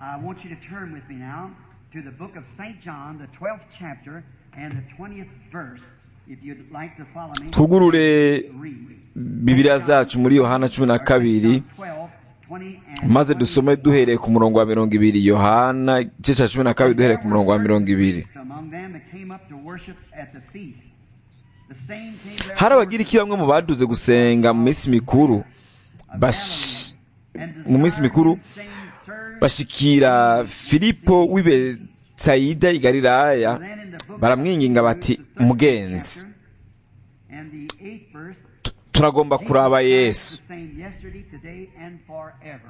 I want you to turn with me now to the book of St. John, the 12th chapter and the 20th verse. If you'd like to follow me, twugurure read. bibiliya zacu muri yohana cumi na kabiri 12, 20, and maze dusome duhereye ku murongo wa mirongo ibiri yohana igice cya cumi na kabiri duhereye ku murongo wa mirongo ibiri among them that came up to worship at the feast. The same came there hari abagiriki bamwe mu baduze gusenga mu minsi mikuru bash- and mu minsi mikuru saying, Sirs, bashikira filipo w'i betsayida i galilaya then in the book baramwinginga bati mugenzi and the eighth verse, turagomba kuraba yesu the same yesterday, today, and forever.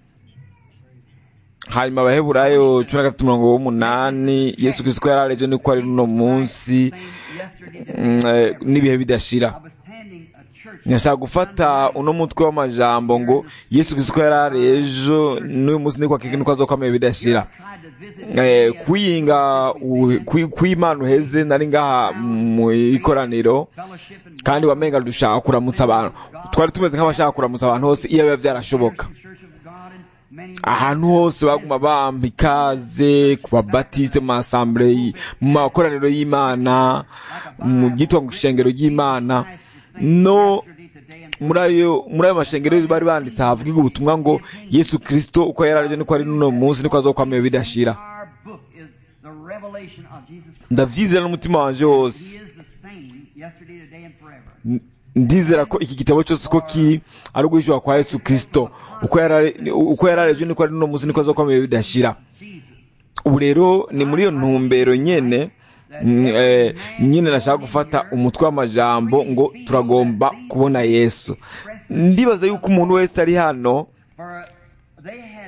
hanyuma abaheburayo cumi na gatatu mirongo w'umunani yesu kirisito yari areje niko ari n'uno munsi Same yesterday, today, mm, eh, n'ibihe bidashira I was standing a church. nyashaka gufata uno mutwe w'amajambo ngo yesu kirisito yari ari ejo n'uyu munsi niko akiki niko azokomeye bidashira tried to visit Eh, kwiyinga u- kwi- kw'imana uheze nari ngaha mu ikoraniro fellowship and kandi wamenga dushaka kuramutsa abantu twari tumeze nk'abashaka kuramutsa abantu hose iyo biba byarashoboka church of God and many ahantu hose baguma bampa ikaze ku babatiste mu masambure y- mu makoraniro y'imana mu gitwa ngo ishengero ry'imana no yesterday, today, and muri ayo muri ayo mashengero bari banditse havuga ubutumwa ngo yesu kirisito uko yari arije niko ari n'uno munsi niko azokwameye bidashira our book is the revelation of Jesus Christ. ndavyizera n'umutima wanje wose He is the same yesterday, today, and forever. N- ndizera ko iki gitabo cyose uko ki ari uguhishura kwa yesu kirisito uko yari ari- uko yari areje niko ari n'uno munsi niko azokwameye bidashira Jesus. ubu rero ni muri iyo ntumbero nyene mm, eh, nyine nashaka gufata umutwe w'amajambo ngo turagomba kubona yesu ndibaza yuko umuntu wese ari hano For they had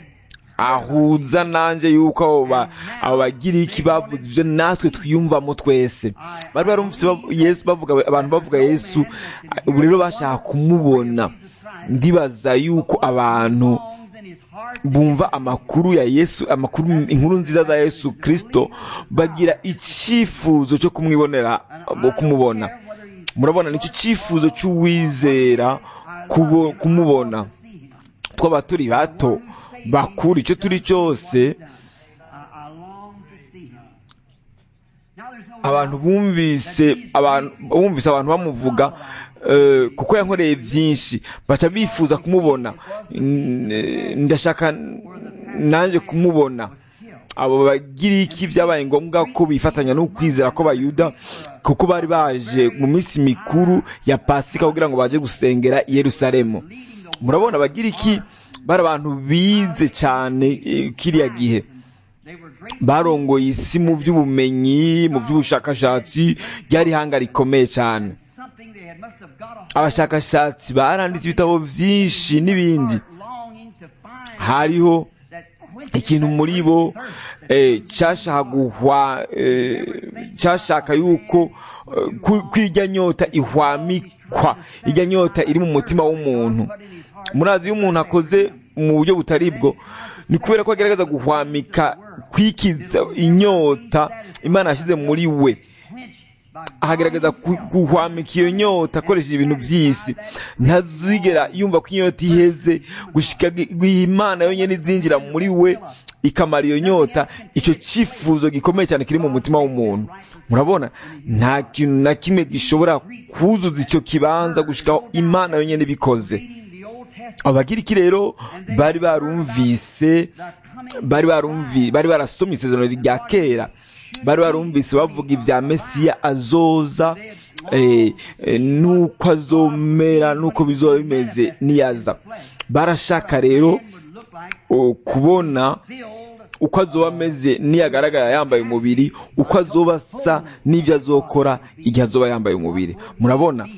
ahuza nanje yuko abo ba- abo bagiriki bavuze ibyo natwe twiyumvamo twese bari barumvise bav- yesu bavuga abantu bavuga yesu ubu rero bashaka kumubona ndibaza yuko abantu songs in his heart bumva amakuru ya yesu amakuru inkuru nziza za yesu kirisito bagira icyifuzo cyo kumwibonera bo kumubona murabona nicyo cyifuzo cy'uwizera kubo- kumubona twaba turi bato bakuru icyo turi cyose I, I long to see him. Now there's no abantu bumvise abantu bumvise abantu bamuvuga eh, kuko yankoreye byinshi baca bifuza kumubona N- ndashaka nanjye kumubona abo bagiriki byabaye ngombwa ko bifatanya no kwizera ko bayuda kuko bari baje mu minsi mikuru ya pasika kugira ngo baje gusengera i yerusalemu murabona abagiriki bari abantu bize cyane eh, kiriya gihe they were great barongoye isi mu by'ubumenyi mu by'ubushakashatsi ryari ihanga rikomeye cyane something they had must have got a abashakashatsi baranditse ibitabo byinshi n'ibindi longing to find hariho that quenches ikintu muri bo eh, cyashaka guhwa eh, cyashaka yuko eh, ku- ko ijya nyota ihwamikwa ijya nyota iri mu mutima w'umuntu murazi iyo umuntu akoze mu buryo butari bwo ni kubera ko agerageza guhwamika kwikiza inyota imana yashyize muri we quenched by ahagaragaza ku- guhwamika iyo nyota akoresheje ibintu by'isi ntazigera yumva ko inyota iheze gushika gi- imana yonyine izinjira muri we ikamara iyo nyota icyo cyifuzo gikomeye cyane kiri mu mutima w'umuntu murabona nta kintu na kimwe gishobora kuzuza icyo kibanza gushikaho imana yonyine ibikoze reading the Old Testament abagiriki rero bari barumvise bari barumvi bari barasomye isezerano rya kera bari barumvise bavuga ibya mesiya azoza eh, eh, nuko azomera nuko bizoba bimeze niyaza barashaka rero would look like oh, kubona filled uko azoba ameze niyagaragara yambaye umubiri uko azoba asa n'ibyo azokora igihe azoba yambaye umubiri murabona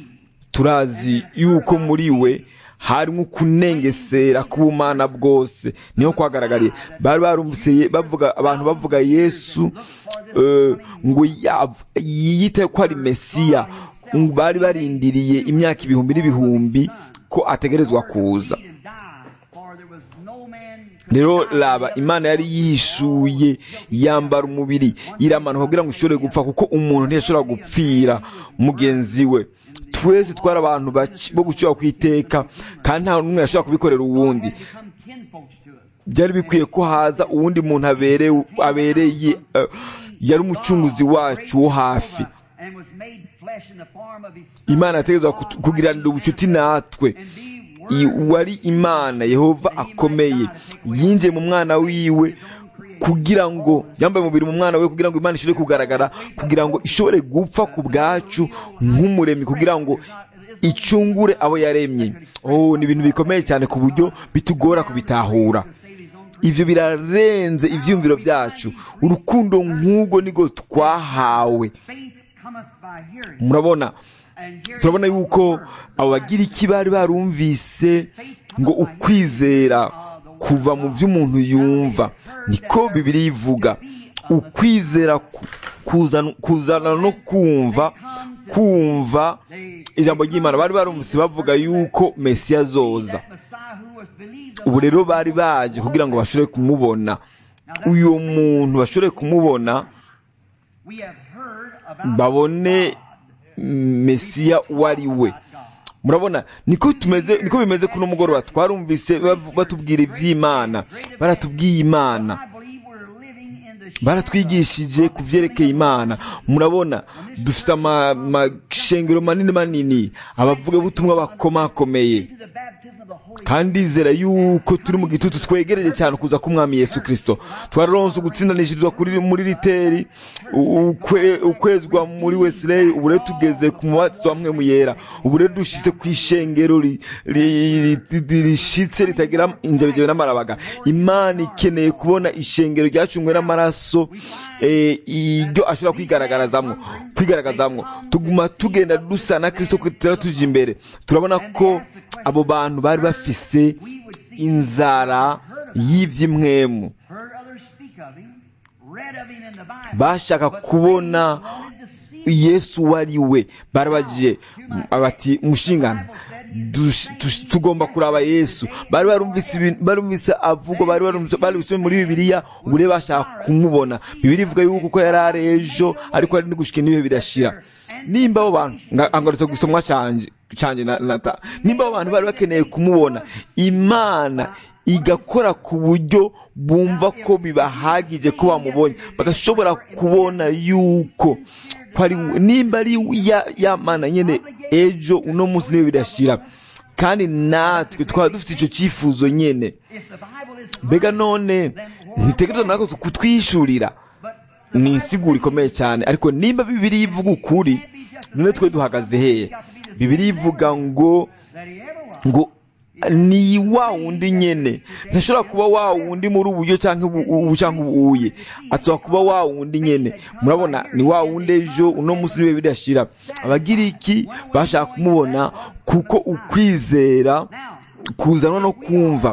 turazi yuko muri we harimo kunengesera k'ubumana bwose niho kwagaragariye bari barumvise bavuga abantu bavuga yesu eh, ngo yav- yiyite ko ari mesiya ngo bari barindiriye imyaka ibihumbi n'ibihumbi ko ategerezwa kuza and die, for there was no man rero raba imana yari yishuye yambara umubiri iramanuka kugira ngo ushobore gupfa kuko umuntu ntiyashobora gupfira mugenzi we twese twari abantu baki- bo gucyura ku iteka kandi nta n'umwe yashobora kubikorera uwundi become kinfolks to us. byari bikwiye ko haza uwundi muntu abereye abereye eh, yari umucunguzi wacu wo hafi and was made flesh in the form of his imana yategetswe kutu- kugiranira ubucuti natwe I- wari imana yehova akomeye yinjiye mu mwana wiwe kugira ngo yambaye umubiri mu mwana we kugira ngo imana ishobore kugaragara kugira ngo ishobore gupfa ku bwacu nk'umuremyi kugira ngo icungure abo yaremye oh ni ibintu bikomeye cyane ku buryo bitugora kubitahura ibyo birarenze ibyiyumviro byacu urukundo nk'ubwo nibwo twahawe faith cometh by hearing murabona and hearing turabona yuko abo bagira iki bari barumvise ngo ukwizera kuva mu byo umuntu yumva niko bibiri ivuga ukwizera ku- kuzana kuzana no kumva kumva ijambo ry'imana bari barumvise bavuga yuko mesiya azoza that Messiah who was believed ubu rero bari baje kugira ngo bashobore kumubona uyu muntu bashobore kumubona we have heard about babone mesiya uwo ari we murabona niko tumeze niko bimeze kuno mugoroba twarumvise bavu- batubwira iby'imana baratubwiye imana I believe we're living in the baratwigishije ku byerekeye imana murabona dufite ama- amashengero manini manini abavugabutumwa bakomakomeye to the baptism of the Holy kandi ndizera yuko turi mu gitutu twegereje cyane kuza k'umwami yesu kirisito twararonse ugutsindanishirizwa kuri muri riteri u- ukwe- ukwezwa muri wesileyi ubu rero tugeze ku mubatizo wamwe mu yera ubu rero dushyize ku ishengero ri- ri- ri- rishitse ritagira injebejebe n'amarabaga imana ikeneye kubona ishengero ryacungwe n'amaraso eh, iryo ashobora kwigaragarazamwo kwigaragazamwo tuguma tugenda dusa na kirisito tutera tujya imbere turabona ko abo bantu bari bafise inzara y'iby'imwemu heard others speak of him, read of him in the Bible. bashaka kubona wanted to see yesu uwo ari we barabagiye bati mushingana dush- tush- tugomba kuraba yesu bari barumvise ibintu- barumvise avugwa bari barumvise bari busome muri bibiliya ubu rero bashaka kumubona bibiliya ivuga yuko uko yari ari ejo ariko ari no gushika n'ibihe bidashira nimba abo bantu nga- angarutse gusomwa canje canje na, na ta nimba abo bantu bari bakeneye kumubona imana igakora ku buryo bumva ko bibahagije ko bamubonye bagashobora kubona yuko ko ari we- nimba ari ya, ya mana nyene ejo uno munsi niwe bidashira kandi natwe twaba dufite icyo cyifuzo nyene if the Bible is mbega none ntitegereza natwe kutwishurira ni insiguro ikomeye cyane ariko nimba bibiri ivuga ukuri none twe duhagaze hehe bibiri ivuga ngo that he ever was. ngo ni wa wundi nyene ntashobora kuba wa wundi muri uburyo cyangwa ubu- ubu cyangwa ubuye ashobora kuba wa wundi nyene murabona ni wa wundi ejo uno munsi niwe bidashira abagiriki bashaka kumubona kuko ukwizera kuzanwa no kumva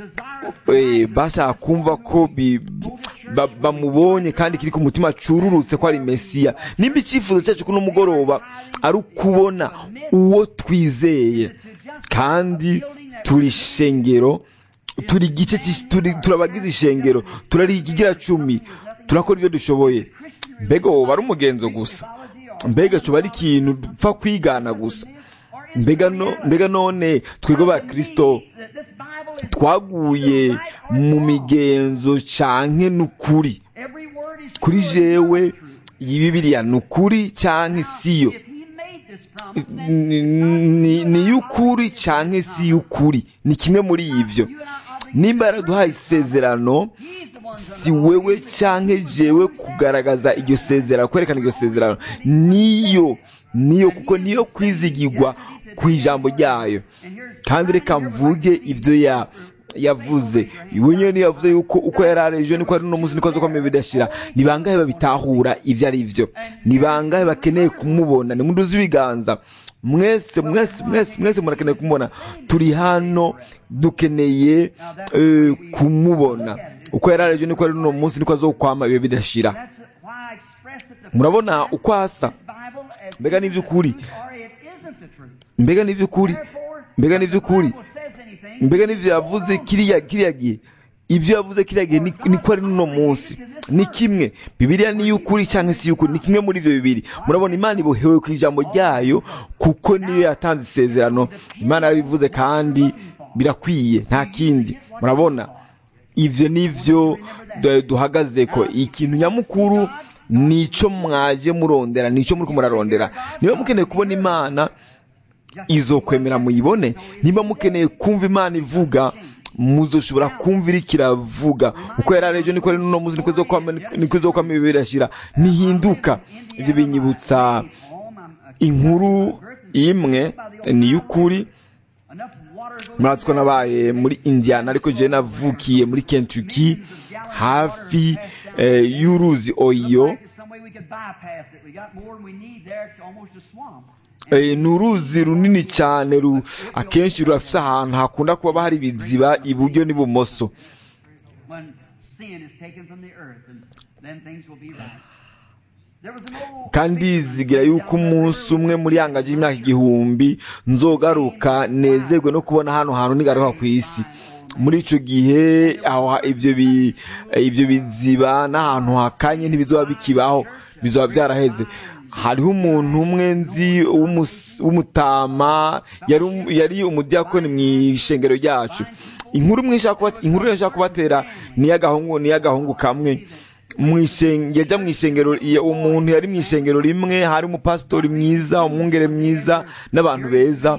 Eh, bashaka kumva ko bi- ba- bamubonye kandi kiri ku mutima cururutse ko ari mesiya nimba icyifuzo cyacu kuno mugoroba ari ukubona uwo twizeye kandi turi ishengero turi igice cy'is- turi- turabagize ishengero turari ikigira cumi turakora ibyo dushoboye mbega wowe ari umugenzo gusa mbega coba ari ikintu dupfa kwigana gusa mbega no- mbega none twebwe ba kristo That this Bible is twaguye mu migenzo canke n'ukuri every word is kuri true and jewe not true. iyi bibiliya ni ukuri canke siyo If he made this promise, then ni ni- ni y'ukuri canke si y'ukuri ni kimwe muri ivyo nimba yaraduhaye isezerano si wewe canke jewe kugaragaza iryo sezerano kwerekana iryo sezerano niyo niyo kuko niyo kwizigirwa ku ijambo ryayo kandi reka mvuge ivyo ya yavuze iwe nyene yavuze yuko uko yari ari ejo niko ari uno munsi niko azokomeye bidashira ni bangahe babitahura ivyo ari vyo ni bangahe bakeneye kumubona ni munduzi ibiganza mwese mwese mwese mwese murakeneye kumubona turi hano dukeneye eh, kumubona uko yari ari ejo niko ari uno munsi niko azokwama ibihe bidashira that's why I expressed it the murabona uko asa Bible as mbega ni ivy'ukuri or it isn't the truth. mbega ni ivy'ukuri Therefore, mbega ni if the ivy'ukuri Bible says anything, mbega n'ivyo yavuze kiriya kiriya gihe ivyo yavuze kiriya gihe ni- niko ari n'uno munsi ni kimwe bibiliya ni y'ukuri cyangwa si y'ukuri ni kimwe muri ivyo bibiri murabona imana ibohewe ku ijambo ryayo kuko niyo yatanze isezerano imana yabivuze kandi birakwiye nta kindi murabona ivyo nivyo du- duhagaze ko ikintu nyamukuru nico mwaje murondera nico muriko murarondera niba mukeneye kubona imana izokwemera muyibone niba mukeneye kumva imana ivuga muzoshobora kumva iriko iravuga uko yari ari ejo niko ari n'uno munsi niko izokwama niko izokwama ibibi birashira ntihinduka ivyo binyibutsa inkuru imwe ni y'ukuri muratsi ko nabaye muri indiana ariko je navukiye muri kentucky hafi eh, y'uruzi oyo Eh, ni uruzi runini cyane ru, akenshi rurafise ahantu hakunda kuba hari ibiziba iburyo n'ibumoso kandi zigira yuko umunsi umwe muri yangaje y'imyaka igihumbi nzogaruka nezerwe no kubona hano hantu nigaruka ku isi muri ico gihe aho ha- ivyo bi- ivyo biziba n'ahantu hakanye ntibizoba bikibaho bizoba byaraheze hariho umuntu umwe nzi w'umus- w'umutama yari um- yari umudiyakoni mu ishengero ryacu inkuru imwe nshaka kubat- inkuru rero nshaka kubatera ni iy'agahungu ni iy'agahungu kamwe mwishenge yaja mu ishengero iyo umuntu yari mu ishengero rimwe hari umupasitori mwiza umwungere mwiza n'abantu beza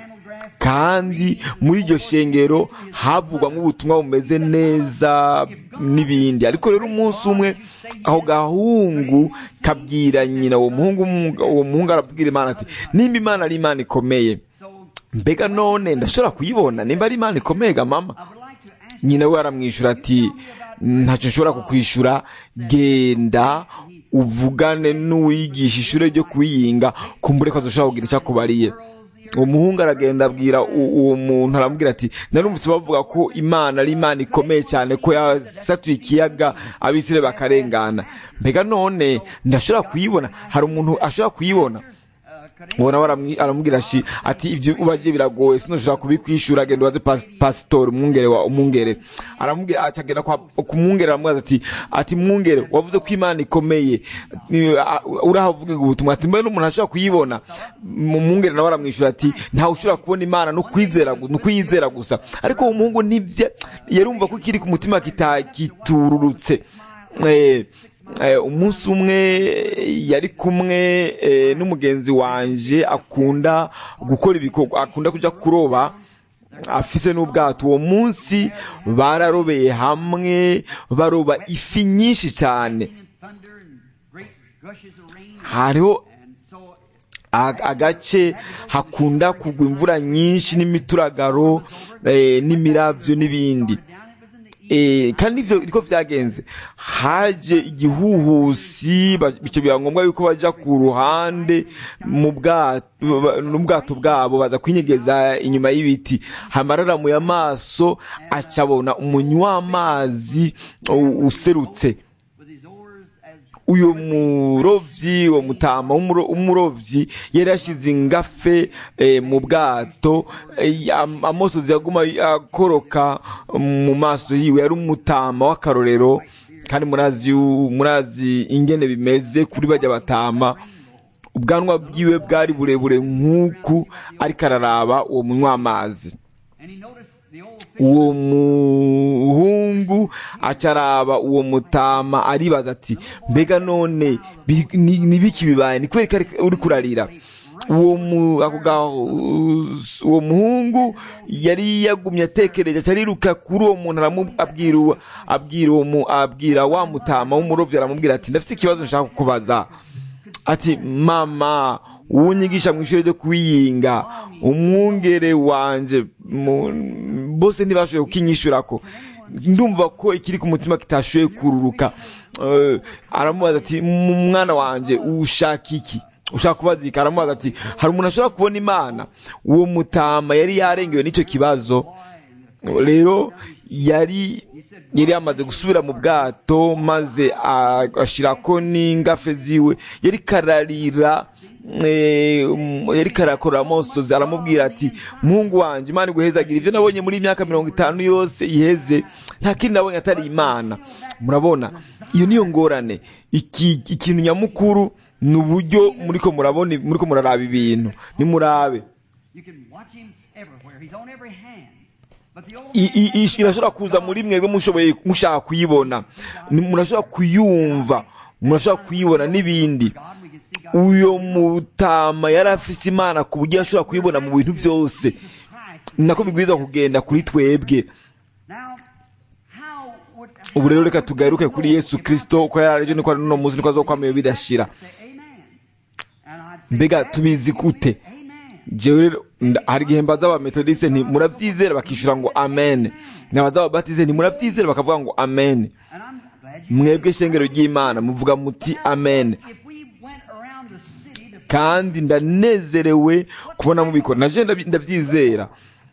kandi muri iryo shengero havugwamo ubutumwa bumeze neza n'ibindi ariko rero umunsi umwe aho gahungu kabwira nyina uwo muhungu uwo muhungu arabwira imana ati nimba imana ari imana ikomeye mbega none ndashobora kuyibona nimba ari imana ikomeye ga mama nyina we aramwishyura ati ntacyo nshobora kukwishura genda uvugane n'uwigisha ishuri ryo kuyinga kumbure ko azoshobora kugira icyo akubariye uwo muhungu aragenda abwira u- uwo muntu aramubwira ati narumvise bavuga ko imana ari imana ikomeye cyane ko yasatuye ikiyaga abisire bakarengana mbega none ndashobora kuyibona hari umuntu ashobora kuyibona uwo nawe aramwi- aramubwira shi ati ibyo ubaje biragoye sinoshobora kubikwishura genda ubaze pas- pasitori umwungere wa umwungere aramubwira acagenda kwa ku mwungere aramubwira ati ati mwungere wavuze ko imana ikomeye Ni- a- urahavuga ubutumwa ati mbere n'umuntu ashobora kuyibona mu mwungere nawe aramwishyura ati ntawe ushobora kubona imana no kwizera gu- no kuyizera gusa ariko uwo muhungu nibye yarumva ko kiri ku mutima kita- kitururutse eh, eh, umunsi umwe yari kumwe eh, n'umugenzi wanje akunda gukora ibikorwa akunda kuja kuroba afise n'ubwato uwo munsi bararobeye hamwe baroba ifi nyinshi cyane hariho ag- agace hakunda kugwa imvura nyinshi n'imituragaro eh, n'imiravyo n'ibindi Eh, kandi ivyo niko vyagenze haje igihuhusi ba- bico biba ngombwa yuko baja ku ruhande mu bwato ba- n'ubwato bwabo baza kwinyegeza inyuma y'ibiti hamararamuye amaso acabona umunywi w'amazi u- userutse uyu murovyi uwo mutama w'umuro- w'umurovyi yari yashize ingafe eh, mu bwato eh, am- amosozi yaguma akoroka mu maso yiwe yari umutama w'akarorero kandi murazi yu- murazi ingene bimeze kuri bajya batama ubwanwa bwiwe bwari burebure nk'uku ariko araraba uwo munywa amazi uwo muhungu acaraba uwo mutama aribaza ati mbega none bi- ni ni biki bibaye ni kubera ko ari- uri kurarira uwo mu ako ga- uwo muhungu yari yagumye atekereje aca ariruka kuri uwo muntu aramu- abwira uwo- abwira uwo mu- abwira wa mutama w'umurovyi aramubwira ati ndafite ikibazo nshaka kukubaza ati mama uwunyigisha mu ishuri ryo kwiyinga umwungere wanje mu- bose ntibashoboye kukinyishurako ndumva ko ikiri ku mutima kitashoboye kururuka Eh, aramubaza ati "mu mwana wanje ushaka iki ushaka kubaza iki aramubaza ati hari umuntu ashobora kubona imana uwo mutama yari yarengewe n'icyo kibazo rero yari yari yamaze gusubira mu bwato maze ashirako n'ingafe ziwe yari kararira eh, um, yari karakora amosozi aramubwira ati muhungu wanje imana iguhezagira ivyo nabonye muri iyi myaka mirongo itanu yose iheze nta kindi nabonye atari imana murabona iyo niyo ngorane iki ikintu nyamukuru ni uburyo muriko murabona muriko muraraba ibintu nimurabe You can watch him everywhere. He's on every hand. i- i- i- irashobora kuza muri mwebwe mushoboye mushaka kuyibona Ni- murashobora kuyumva murashobora kuyibona n'ibindi uyo mutama yari afise imana ku buryo yashobora kuyibona mu bintu byose ni nako bigwiza kugenda kuri twebwe ubu rero reka tugaruke kuri yesu kirisito uko yari aribyo niko ari n'uno munsi niko azokwamayo bidashira mbega tubizi gute jewe rero nda- hari igihe mbaza abametodiste nti murabyizera bakishyura ngo amen nabaza ababatize nti murabyizera bakavuga ngo amen mwebwe shengero ry'imana muvuga muti amen kandi ndanezerewe kubona mubikora naje ndabi- ndabyizera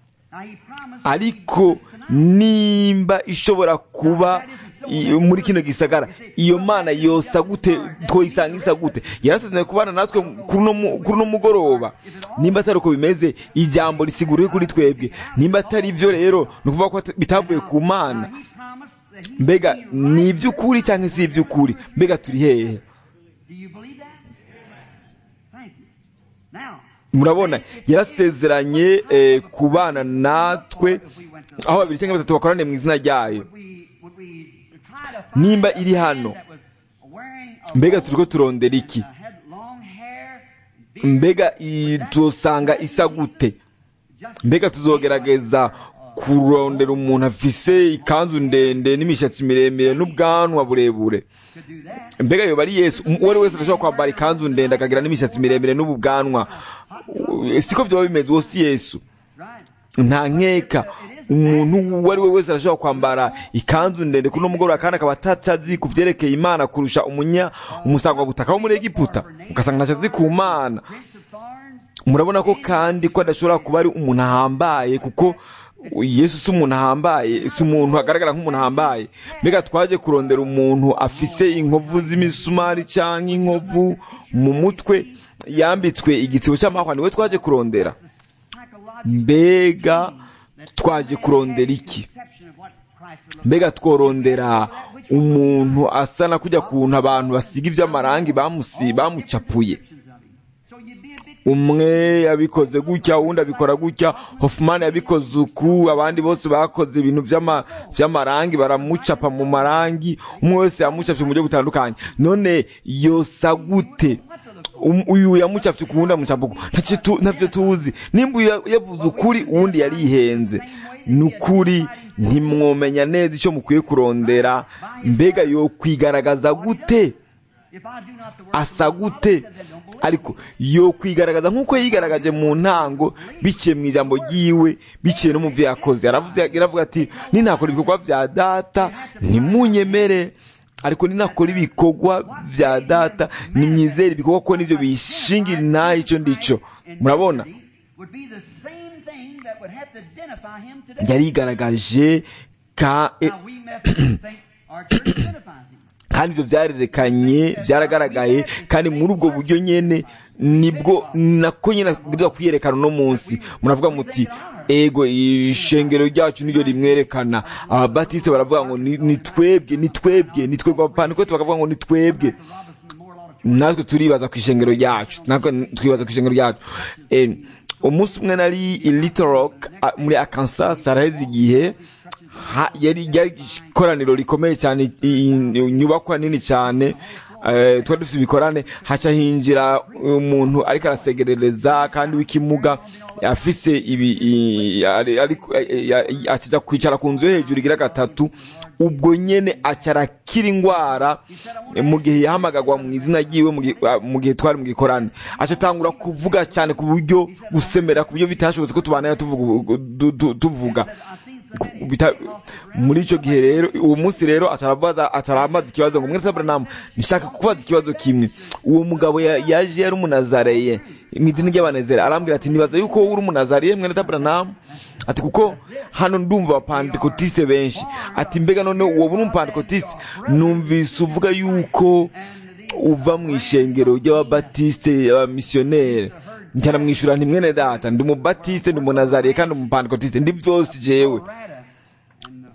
ariko nimba ishobora kuba i- muri kino gisagara iyo mana yosa gute twoyisanga isa gute yarasezeranye kubana natwe kuri uno mu- kuri uno mugoroba nimba atari uko bimeze ijambo risiguriwe kuri twebwe nimba atari ibyo rero ni ukuvuga ko ata- bitavuye ku mana mbega ni iby'ukuri cyangwa si iby'ukuri mbega turi hehe murabona yarasezeranye eh, kubana natwe aho babiri cyangwa batatu bakoraniye mu izina ryayo nimba iri hano mbega turiko turondera iki mbega i- tuzosanga isa gute mbega tuzogerageza kurondera umuntu afise ikanzu ndende n'imishatsi miremire n'ubwanwa burebure mbega yoba ari yesu uwo ari wese arashobora kwambara ikanzu ndende akagira n'imishatsi miremire n'ubu bwanwa U- siko byaba bimeze uwo si yesu nta nkeka umuntu uwo ari we wese arashobora kwambara ikanzu ndende kuri uno mugoroba kandi akaba atatazi ku byerekeye imana kurusha umunya umusangwabutaka wo muri egiputa ugasanga ntaco azi ku mana murabona ko kandi ko adashobora kuba ari umuntu ahambaye kuko yesu si umuntu ahambaye si umuntu agaragara nk'umuntu ahambaye mbega twaje kurondera umuntu afise inkovu z'imisumari cyangwa inkovu mu mutwe yambitswe igitsibo cy'amahwa niwe twaje kurondera mbega twaje kurondera iki mbega tworondera umuntu asa na kujya kuntu abantu basiga iby'amarangi bamusi bamucapuye umwe yabikoze gutya uwundi abikora gutya Hoffman yabikoze uku abandi bose bakoze ibintu by'ama- by'amarangi baramucapa mu marangi umwe wese yamucapye mu buryo butandukanye none yosa gute Um- uyu yamucapye ku wundi amucapa uku Ntacyo tu- ntavyo tuzi nimba uyu ya- yavuze ukuri uwundi yarihenze ni ukuri ntimwomenya neza icyo mukwiye kurondera mbega yo kwigaragaza gute asa gute ariko yo kwigaragaza nk'uko yigaragaje mu ntango biciye mu ijambo ryiwe biciye no mu byo yakoze yaravuze yaravuga ati ninakora ibikorwa bya data ntimunyemere ariko ninakora ibikorwa bya data nimwizere ibikorwa ko nibyo bishingira intaha icyo ndico murabona yarigaragaje ka e- kandi ibyo byarerekanye byaragaragaye kandi muri ubwo buryo nyene nibwo nako nyine abwirizwa kwiyerekana uno munsi muravuga muti ego ishengero ryacu niryo rimwerekana ababatiste baravuga ngo ni ni twebwe ni twebwe ni twebwe abapantekote bakavuga ngo ni twebwe natwe turibaza ku ishengero ryacu natwe twibaza ku ishengero ryacu Eh, umunsi umwe nari i little rock a- muri arkansas haraheze igihe ha- yari yari ikoraniro rikomeye cyane i- i- inyubakwa nini cyane eh, twari dufite ibikorane haca hinjira umuntu ariko arasegerereza kandi w'ikimuga afise ibi i- ari- ariko- eh, eh, akijya kwicara ku nzu yo hejuru igira gatatu ubwo nyene aca arakira ingwara eh, mu gihe yahamagagwa mu izina ryiwe mu gihe- ah, mu gihe twari mu gikorane aca atangura kuvuga cyane ku buryo gusemera ku buryo bitashobotse ko tubanayo tuvuga du- du- tuvuga Ku- bita- muri icyo gihe rero uwo munsi rero atarabaza ataramaza ikibazo ngo mwese Abraham nishaka kubaza ikibazo kimwe uwo mugabo ya- yaje yari umunazareye mu idini ry'abanezera arambwira ati nibaza yuko wowe uri umunazariye mwene Abraham ati kuko hano ndumva abapantekotiste benshi ati mbega none wowe uri umupantekotiste numvise uvuga yuko uva mu ishengero ry'ababatiste abamisiyoneri njyana mwishyura nti mwene data ndi umubatiste ndi umunazariye kandi umupantekotiste ndi byose jewe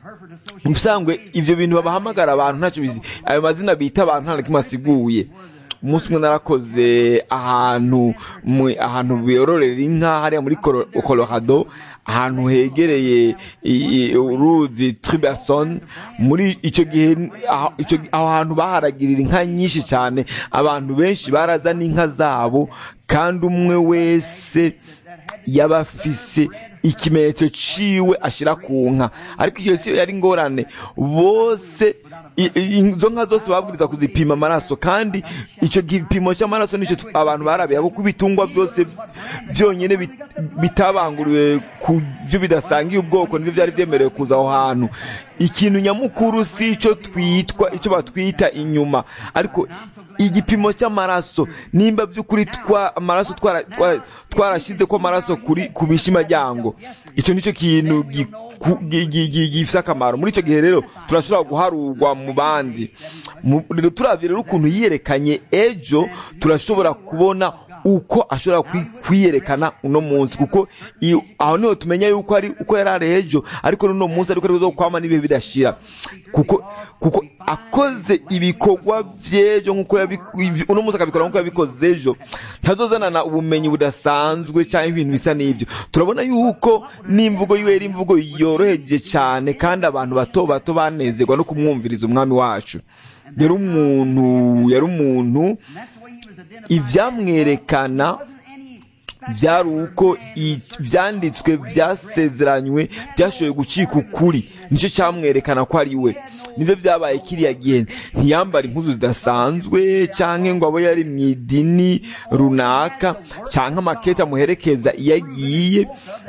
ubusanzwe ibyo bintu babahamagara abantu ntacyo bizi ayo mazina bita abantu nta na kimwe asiguye umunsi umwe narakoze ahantu mu- ahantu biyororera inka hariya muri Colo- colorado ahantu hegereye i- i- uruzi triberson muri icyo gihe aho icyo- aho hantu baharagirira inka nyinshi cyane abantu benshi barazana inka zabo kandi umwe wese yaba afise ikimenyetso ciwe ashira ku nka ariko iyo si yari ingorane bose i- i- izo nka zose babwiriza kuzipima amaraso kandi icyo gipimo cy'amaraso nicyo tu- abantu barabira kuko ibitungwa byose byonyine bit- bitabanguriwe ku byo bidasangiye ubwoko nibyo byari byemerewe kuza aho hantu ikintu nyamukuru si icyo twitwa icyo batwita inyuma ariko igipimo cy'amaraso nimba by'ukuri twa amaraso twara- twara- twarashyize ko amaraso kuri ku bishimajyango icyo nicyo kintu giku- gi- gi- gi- gifite akamaro muri icyo gihe rero turashobora guharurwa mu bandi Mu- rero turavye rero ukuntu yiyerekanye ejo turashobora kubona uko ashobora kwi- kwiyerekana uno munsi kuko iyo- aho niho tumenya yuko ari uko yari ari ejo ariko n'uno munsi ariko ari kwama n'ibihe bidashira kuko kuko akoze ibikorwa vy'ejo nk'uko yabi- uno munsi akabikora nk'uko yabikoze ejo ntazozanana ubumenyi budasanzwe cyangwa ibintu bisa n'ibyo turabona yuko n'imvugo yiwe yari imvugo yoroheje cyane kandi abantu bato bato banezerwa no kumwumviriza umwami wacu yari umuntu yari umuntu ivyamwerekana byari uko i- vyanditswe vyasezeranywe byashoboye gucika ukuri nicyo cyamwerekana ko ari we nivyo vyabaye kiriya gihe ntiyambara impuzu zidasanzwe canke ngo abo yari mu idini runaka canke amakete amuherekeza iyo agiye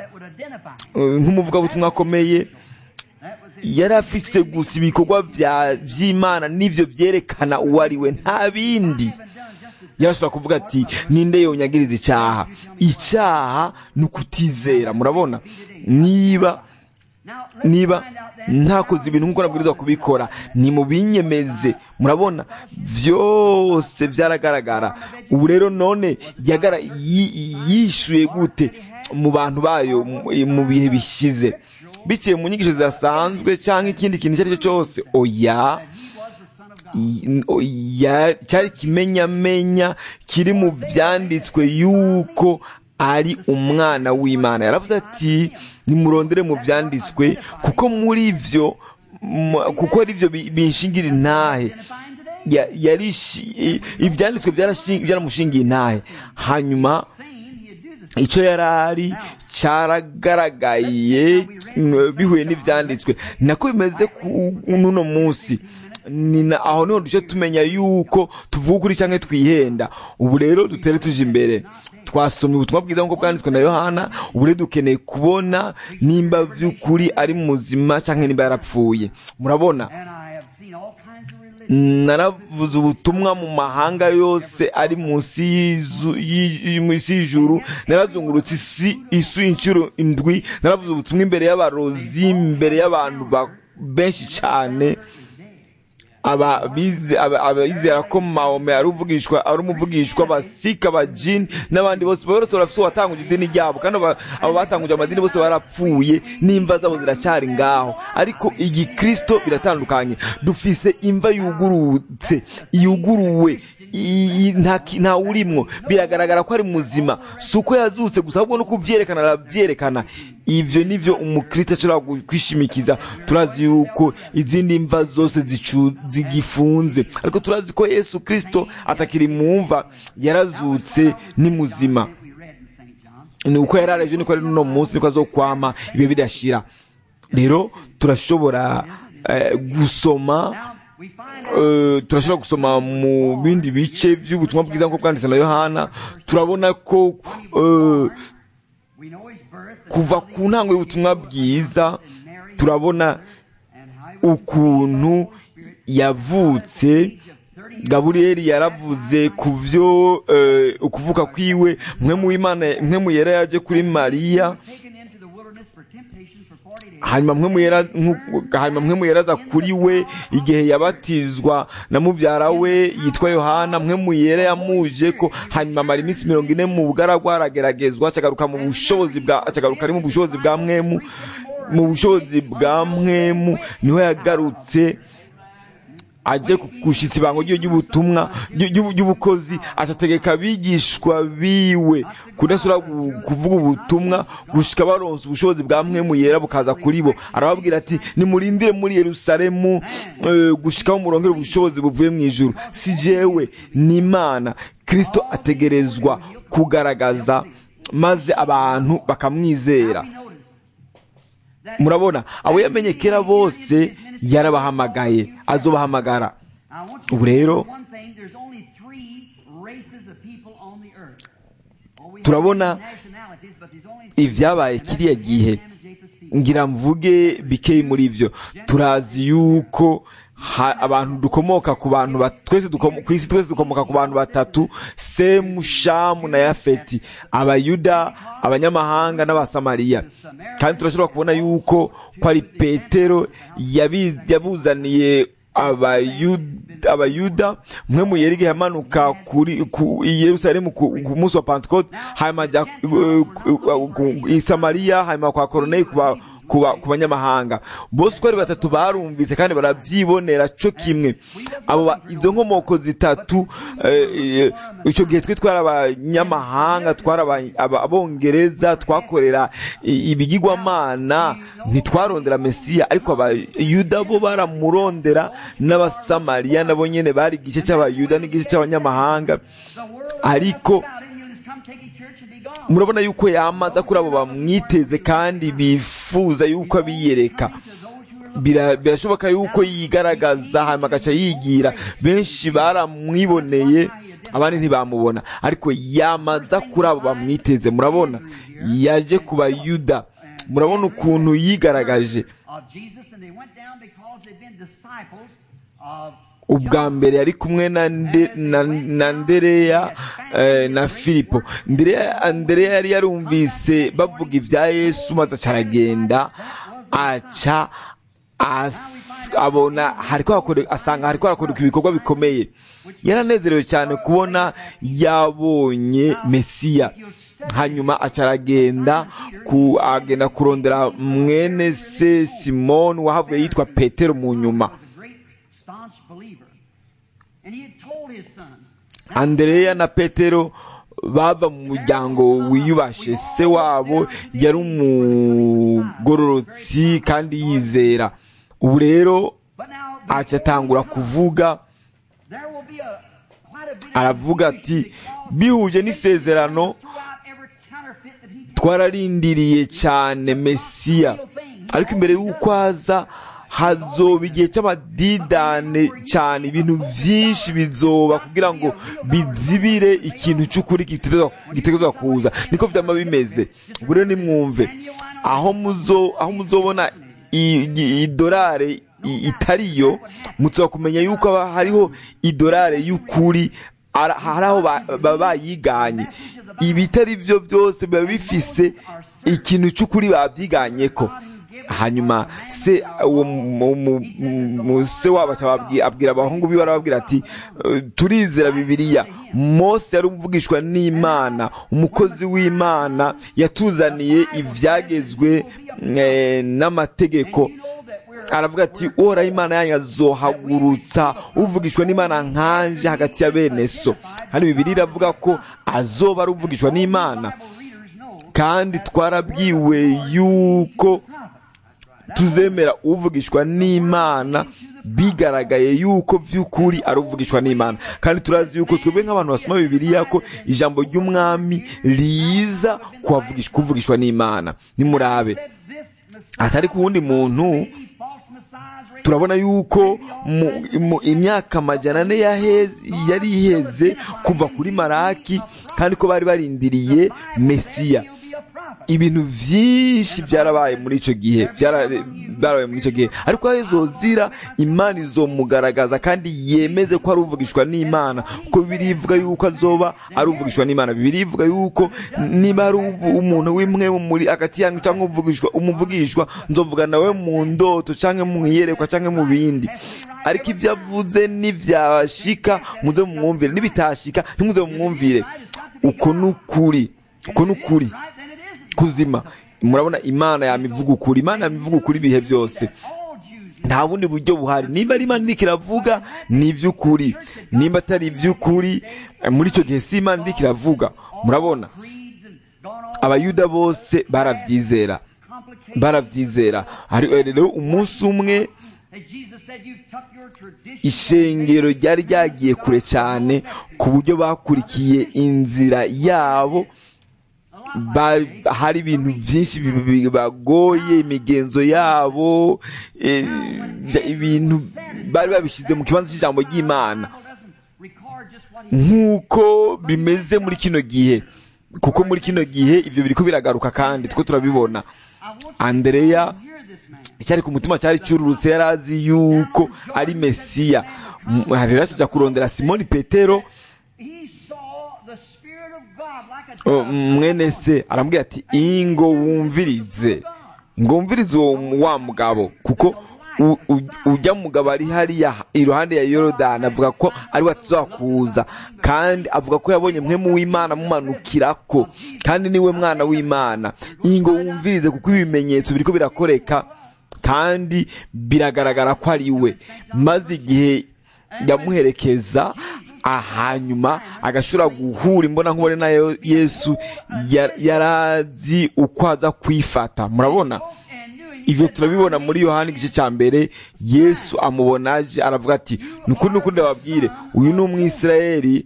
eh, nk'umuvugabutumwa akomeye yari afise gusa ibikorwa vya- vy'imana n'ivyo vyerekana uwo ari we nta bindi yarashobora kuvuga ati ninde yonyagiriza icyaha icyaha ni ukutizera murabona niba niba ntakoze ibintu nk'uko nabwirizwa kubikora ni mu binyemeze murabona byose byaragaragara ubu rero none yagara- yi- yishuye gute mu bantu bayo mu- mu bihe bishize biciye mu nyigisho zidasanzwe cyangwa ikindi kintu icyo ari cyo cyose oya i- o- ya- cyari ikimenyamenya kiri mu byanditswe yuko ari umwana w'imana yaravuze ati nimurondere mu byanditswe kuko muri byo mu- kuko ari byo bi- binshingira intahe Ya- yari shi- i- ibyanditswe byarashi- byaramushingiye intahe hanyuma icyo yari ari cyaragaragaye mm, bihuye n'ibyanditswe nako bimeze ku n'uno munsi ni na- aho niho duce tumenya yuko tuvuga ukuri cyangwa twihenda ubu rero dutere tuje imbere twasomye ubutumwa bwiza nk'uko bwanditswe na yohana ubu rero dukeneye kubona nimba by'ukuri ari muzima cyangwa nimba yarapfuye murabona naravuze ubutumwa mu mahanga yose ari munsi y'izu- y'i- y'i- munsi y'ijuru narazungurutse isi isu inshuro indwi naravuze ubutumwa imbere y'abarozi imbere y'abantu ba- benshi cyane aba bize- aba- abizera ko mahome ari uvugishwa ari umuvugishwa abasika abajini n'abandi bose bose barafite uwatanguje idini ryabo kandi aba abo batanguje amadini bose barapfuye n'imva zabo ziracyari ngaho ariko igikristo biratandukanye dufise imva yugurutse yuguruwe i- i- nta ki- nta urimwo biragaragara ko ari muzima si uko yazutse gusa ahubwo no kubyerekana arabyerekana ivyo nivyo umukristo ashobora gu- kwishimikiza turazi yuko izindi mva zose zicu- zigifunze ariko turazi ko yesu kristo atakiri mu mva yarazutse ni muzima ni uko yari araje niko ari n'uno munsi niko azokwama ibihe bidashira rero turashobora eh, gusoma eh, turashobora gusoma mu bindi bice by'ubutumwa bwiza nk'uko bwanditse na yohana turabona ko eh, kuva ku ntango y'ubutumwa bwiza turabona ukuntu yavutse gaburiyeli yaravuze ku byo eh, ukuvuka kwiwe mwe mu imana mwe mu yera yaje kuri mariya hanyuma mwe muyera nku- hanyuma mwe muyeraza kuri we igihe yabatizwa na mubyara we yitwa yohana mwe muyera yamuje ko hanyuma amara iminsi mirongo ine mu bugaragwa arageragezwa acagaruka mu bushobozi bwa acagaruka ari mu bushobozi bwa mwemu mu bushobozi bwa mwemu niho yagarutse aje gushitsa ibango ryo ry'ubutumwa ry'ubukozi acategeka abigishwa biwe kudasura kuvuga ubutumwa gushika baronse ubushobozi bwa mwemu yera bukaza kuri bo arababwira ati nimurindire muri yerusalemu gushikaho murongera ubushobozi buvuye mu ijuru si jewe ni imana kristo ategerezwa kugaragaza maze abantu bakamwizera murabona abo yamenye kera bose yarabahamagaye azobahamagara ubu rero turabona ibyabaye kiriya gihe ngira mvuge bikeyi muri byo turazi yuko abantu dukomoka ku bantu twese ku isi twese dukomoka ku bantu batatu semu shamu na yafeti abayuda abanyamahanga n'abasamariya kandi turashobora kubona yuko ko ari petero yabuzaniye abayuda mwe mu yeri yamanuka kuri i yerusalemu ku munsi wa pentecote hanyuma ajya i samariya hanyuma kwa koroneli ku banyamahanga bose uko ari batatu barumvise kandi barabyibonera cyo kimwe abo izo nkomoko zitatu icyo gihe twe twari abanyamahanga twari abongereza twakorera ibigirwamana ntitwarondera mesiya ariko abayuda bo baramurondera n'abasamariya nabo nyine bari igice cy'abayuda n'igice cy'abanyamahanga ariko murabona yuko yamaza kuri abo bamwiteze kandi bifuza yuko abiyereka birashoboka yuko yigaragaza hanyuma agaca yigira benshi baramwiboneye abandi ntibamubona ariko yamaza kuri abo bamwiteze murabona yaje ku bayuda murabona ukuntu yigaragaje ubwa mbere yari kumwe na ndereya na filipo ndereya yari yarumvise bavuga ibya yesu maze aca aragenda aca abona asanga hariko harakoreka ibikorwa bikomeye yaranezerewe cyane kubona yabonye mesiya hanyuma aca aragenda agenda kurondera mwene se simoni wahavuye yitwa petero mu nyuma andereya na petero bava mu muryango wiyubashe se wabo yari umugororotsi kandi yizera ubu rero aca atangura kuvuga aravuga ati bihuje n'isezerano twararindiriye cyane mesiya ariko imbere y'uko aza hazoba igihe cy'amadidane cyane ibintu byinshi bizoba kugira ngo bizibire ikintu cy'ukuri gitegerezwa kuza niko byaba bimeze ubwo rero nimwumve aho muzobona idolari itariyo mutsa kumenya yuko hariho idolari y'ukuri hari aho baba bayiganye ibitari byo byose biba bifise ikintu cy'ukuri babyiganye ko hanyuma se uwo se wabo abwira abahungu biwe arababwira ati turizera bibiliya mose yari umuvugishwa n'imana umukozi w'imana yatuzaniye ibyagezwe n'amategeko aravuga ati uhoraho imana yanyu azohagurutsa uvugishwa n'imana nkanje hagati ya bene so hano bibiri iravuga ko azoba ari uvugishwa n'imana kandi twarabwiwe yuko tuzemera uvugishwa n'imana bigaragaye yuko by'ukuri ari uvugishwa n'imana kandi turazi yuko twebwe nk'abantu basoma bibiliya ko ijambo ry'umwami riza kuvugishwa n'imana nimurabe atari ku wundi muntu turabona yuko mu imyaka amajana ane yari iheze kuva kuri maraki kandi ko bari barindiriye mesiya ibintu byinshi byarabaye muri icyo gihe byarabaye muri icyo gihe ariko aho izozira imana izomugaragaza kandi yemeze ko ari uvugishwa n'imana kuko bibiri ivuga yuko azoba ari uvugishwa n'imana bibiri ivuga yuko niba ari umuntu w'imwe muri hagati yanyu cyangwa umuvugishwa nzovuga nawe mu ndoto cyangwa mu iyerekwa cyangwa mu bindi ariko ibyo avuze n'ibyashika muze mumwumvire n'ibitashika ntimuze mumwumvire uko ni ukuri uko ni ukuri kuzima murabona imana yamivuga ukuri imana yamivuga ukuri ibihe byose nta bundi buryo buhari nimba ari imana iriko iravuga ni iby'ukuri nimba atari iby'ukuri eh, muri icyo gihe si imana iriko iravuga murabona creeds and gone on abayuda bose barabyizera complicated. barabyizera Hari- rero umunsi umwe As Jesus said, you took your tradition. ishengero ryari ryagiye kure cyane ku buryo bakurikiye inzira yabo ba- hari ibintu byinshi bi- bi- bibagoye imigenzo yabo eh, bya- ibintu bari babishyize mu kibanza cy'ijambo ry'imana Bible doesn't record just what he nk'uko bimeze muri kino gihe kuko muri kino gihe ibyo biriko biragaruka kandi two turabibona I want you andereya to hear this man. icyari ku mutima cyari cyururutse yari azi yuko ari mesiya M- rero akijya kurondera simoni petero He saw the Spirit of God like a o, dove. mwene se arambwira ati ingo wumvirize ngo wumvirize uwo wa mugabo kuko u- u- ujya mugabo ari hariya iruhande ya yorodani avuga ko ari we tuzakuza kandi avuga ko yabonye mwe mu w'imana mumanukirako kandi niwe mwana w'imana ingo wumvirize kuko ibimenyetso biriko birakoreka kandi biragaragara ko ari we maze igihe yamuherekeza ahanyuma agashobora guhura imbona nkubone na Yo- yesu ya- yarazi uko aza kwifata murabona And knew him. ivyo turabibona muri yohani igice cya mbere yesu amubona aje aravuga ati nukuri nukuri ndababwire uyu ni umwisirayeli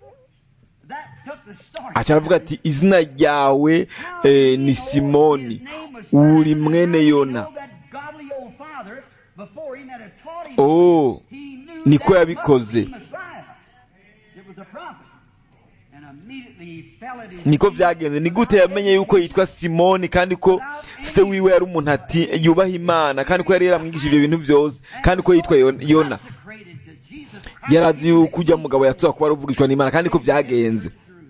That took the story. aca aravuga ati izina ryawe eh, ni simoni uri mwene yona That godly old father, before he had taught him, oh he knew niko that yabikoze. must be Messiah. It was a prophet. And immediately he fell at his niko feet. byagenze ni gute yamenye yuko yitwa simoni kandi ko se wiwe yari umuntu ati yubaha imana kandi ko yari yaramwigishije ibyo bintu byose kandi ko yitwa Yon- yona Consecrated to Jesus Christ. yari azi yuko ujya mugabo yatuza kuba aruvugishwa n'imana kandi ko byagenze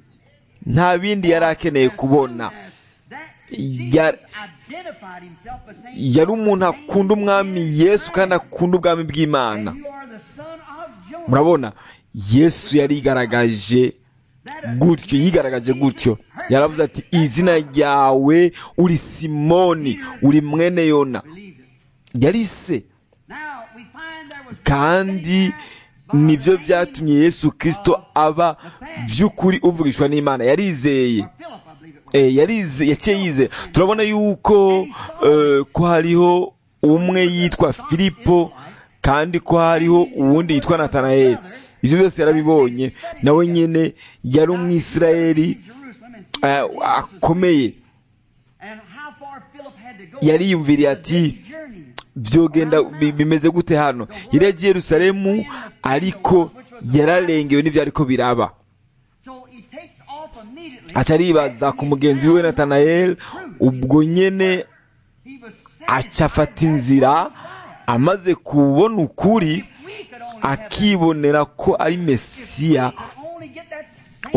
nta bindi yari akeneye kubona That Yar- Jesus identified himself as saying, yari umuntu akunda umwami yesu kandi akunda ubwami bw'imana You are the son of Jonah. murabona yesu yarigaragaje gutyo yigaragaje gutyo yaravuze ati izina ryawe uri simoni uri mwene yona Believed it. yari se Now we find there was kandi nibyo byatumye yesu kirisito aba by'ukuri uvugishwa n'imana yarizeye Philip, I believe it was. Eh, yarize yaciye yize turabona yuko eh, ko hariho umwe yitwa filipo kandi ko hariho uwundi yitwa natanayeli ibyo byose yarabibonye nawe nyine yari umwisirayeli Jerusalem and eh, akomeye and how far Philip had to go. yariyumviriye ati Journey. byogenda bi- bimeze gute hano yari yagiye yerusalemu ariko yararengewe n'ibyo ariko biraba So he takes off immediately. aca aribaza ku mugenzi we natanayeli ubwo nyine He was aca afata inzira amaze kubona ukuri we could only have akibonera ko ari mesiya only get that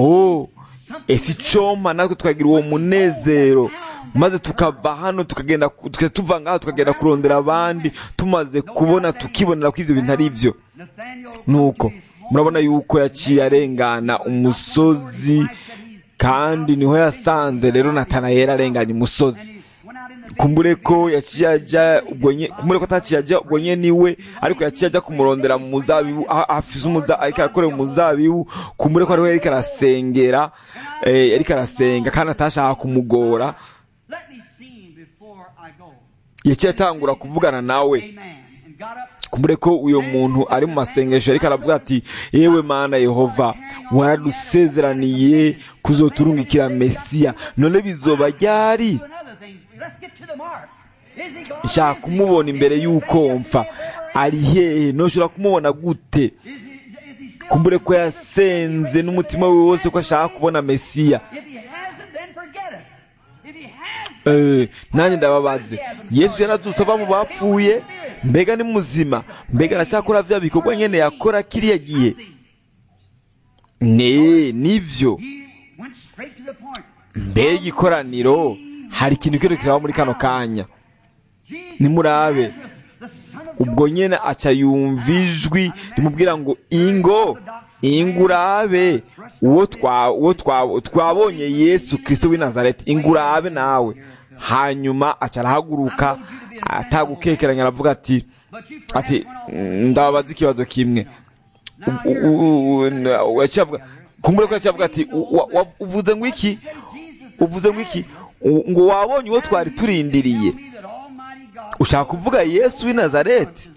oh ese icompa natwe tukagira uwo munezero maze tukava hano tukagenda ku- tukajya tuva ngaha tukagenda kurondera abandi tumaze kubona tukibonera ko ibyo bintu ari byo Nathaniel nuko murabona yuko yaciye arengana umusozi kandi niho yasanze rero natanayeli arenganya umusozi went out in the kumbure ko yaciye ajya ubwo nye kumbure ko ataciye ajya ubwo nye niwe ariko yaciye ajya kumurondera mu muzabibu aho afise umuza ariko arakorera umuzabibu kumbure ko ariho yariko arasengera eh, yariko arasenga kandi atashaka kumugora let me see him before I go. yaciye atangura kuvugana nawe Amen. And got up kumbure ko uyo muntu ari mu masengesho ariko aravuga ati yewe mana yehova waradusezeraniye kuzoturungikira mesiya none bizoba ryari to another thing. Let's get to the mark. Is he gone? nshaka kumubona imbere y'uko mpfa ari hehe ntushobora kumubona gute Is he, is he still? kumbure ko yasenze n'umutima we wose ko ashaka kubona mesiya If he hasn't, then forget it. If he has, Eh, nanjye ndababaze yesu yarazutse ava mu bapfuye mbega ni muzima mbega aracyakora bya bikorwa nyene yakora kiriya gihe ne nivyo he went straight to the point. mbega ikoraniro hari ikintu kiro kiraba muri kano kanya Jesus nimurabe the son of ubwo nyene aca yumva ijwi rimubwira ngo ingo ingo urabe uwo twa- uwo twa- twabonye yesu kristo w'i nazareti ingo urabe nawe hanyuma aca arahaguruka atagukekeranya aravuga ati ati ndababaza ikibazo kimwe kumbure ko yaciye avuga ati uvuze ngo iki uvuze ngo iki ngo wabonye uwo twari turindiriye ushaka kuvuga yesu w'i nazareti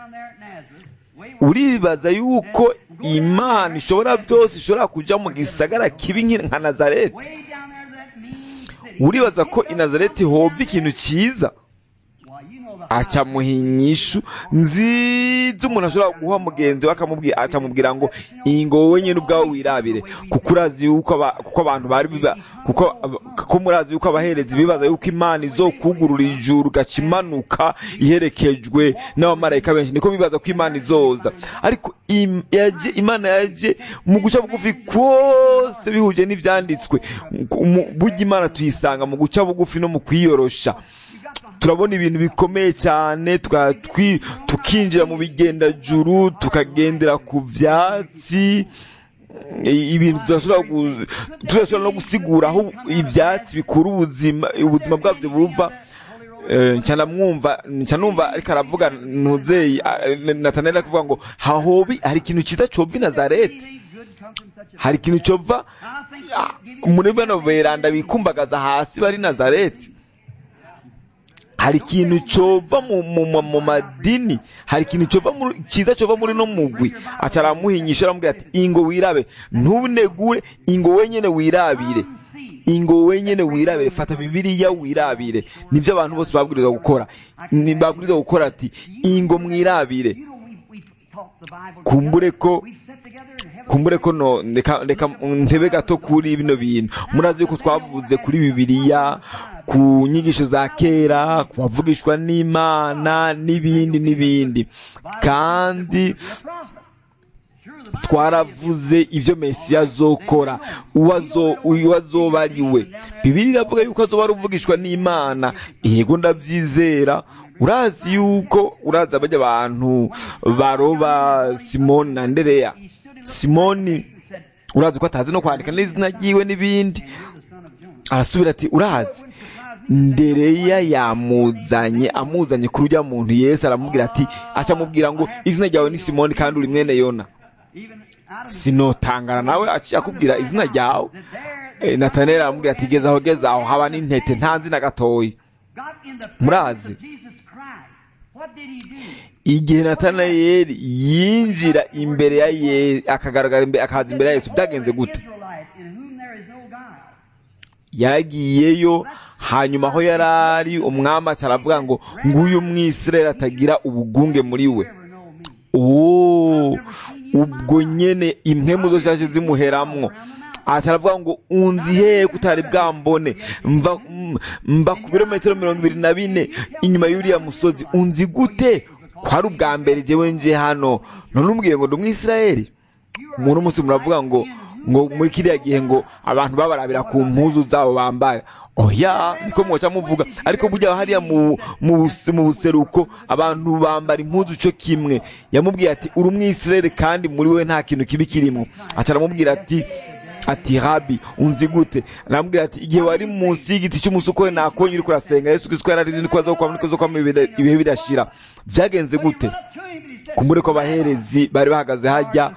uribaza yuko imana ishobora byose ishobora kujya mu gisagara kibi nka nazareti uribaza ko i nazareti hova ikintu cyiza acamuha inyishu nziza umuntu ashobora guha mugenzi we akamubwira ngo iyi ngo wowe nyine ubwawe wirabire kuko urazi yuko kuko abantu bari biba kuko murazi yuko abaherezi bibaza yuko imana izokugurura ijuru ugaca imanuka iherekejwe n'abamarayika benshi niko bibaza ko imana izoza ariko imana yaje mu guca bugufi kose bihuje n'ibyanditswe burya imana tuyisanga mu guca bugufi no mu kwiyorosha turabona ibintu bikomeye cyane tukinjira mu bigendajuru tukagendera ku byatsi ibintu tudashobora no gusigura aho ibyatsi bikura ubuzima ubuzima bwabyo buva ncanamwumva ncanumva ariko aravuga ntuzeyi natanera kuvuga ngo hahobi hari ikintu cyiza cova i nazareti hari ikintu cova muri bano beranda bikumbagaza hasi bari nazareti hari ikintu cova mu madini hari ikintu cyiza cova muri no mugwi aca aramuhinyisha aramubwira ati ingo wirabe ntubinegure ingo wenyine wirabire ingo wenyine wirabire fata bibiliya wirabire nibyo abantu bose babwirizwa gukora babwirizwa gukora ati ingo mwirabire kumbure ko kumbure ko no reka ntebe gato kuri bino bintu murazi yuko twavuze kuri bibiliya ku nyigisho za kera ku bavugishwa n'imana n'ibindi n'ibindi kandi twaravuze ibyo mesiya azokora uwo azoba ari we bibiri iravuga yuko azoba ari uvugishwa n'imana yego ndabyizera urazi yuko urazi abajya abantu baroba simoni na ndereya simoni urazi ko atazi no kwandika n'izina ryiwe n'ibindi arasubira ati urazi ndereya yamuzanye amuzanye kuri ujya muntu yesu aramubwira ati acamubwira ngo izina ryawe ni simoni kandi uri mwene yona sinotangana nawe akubwira izina ryawe natanera aramubwira ati geza aho geza aho haba n'intete nta nzina gatoya murazi igihe natanayeli yinjira imbere ya yesu akagaragara imbere akaza imbere ya yesu byagenze gute yaragiyeyo hanyuma aho yari ari umwami aravuga ngo nguyu mwisirayeli atagira ubugunge muri we ubwo nyine impemu zose zaje zimuheramwo aravuga ngo unzi hehe kutari bwambone mba ku birometero mirongo ibiri na bine inyuma y'uriya musozi unzi gute kwari ubwa mbere jyewe nje hano none umbwiye ngo ndi umwisirayeli umuntu munsi muravuga ngo ngo muri kiriya gihe ngo abantu babarabira ku mpuzu zabo bambara oya niko mwoca muvuga ariko burya hariya mu buseruko abantu bambara impuzu cyo kimwe yamubwiye ati uri umwisirayeli kandi muri we nta kintu kibi kirimo aca aramubwira ati ati rabi unzi gute aramubwira ati igihe wari munsi y'igiti cy'umusuko nakubonye uri kurasenga yesu kristo yararize niko azokwama niko azokwama ibihe bidashira byagenze gute kumbure ko abaherezi bari bahagaze hajya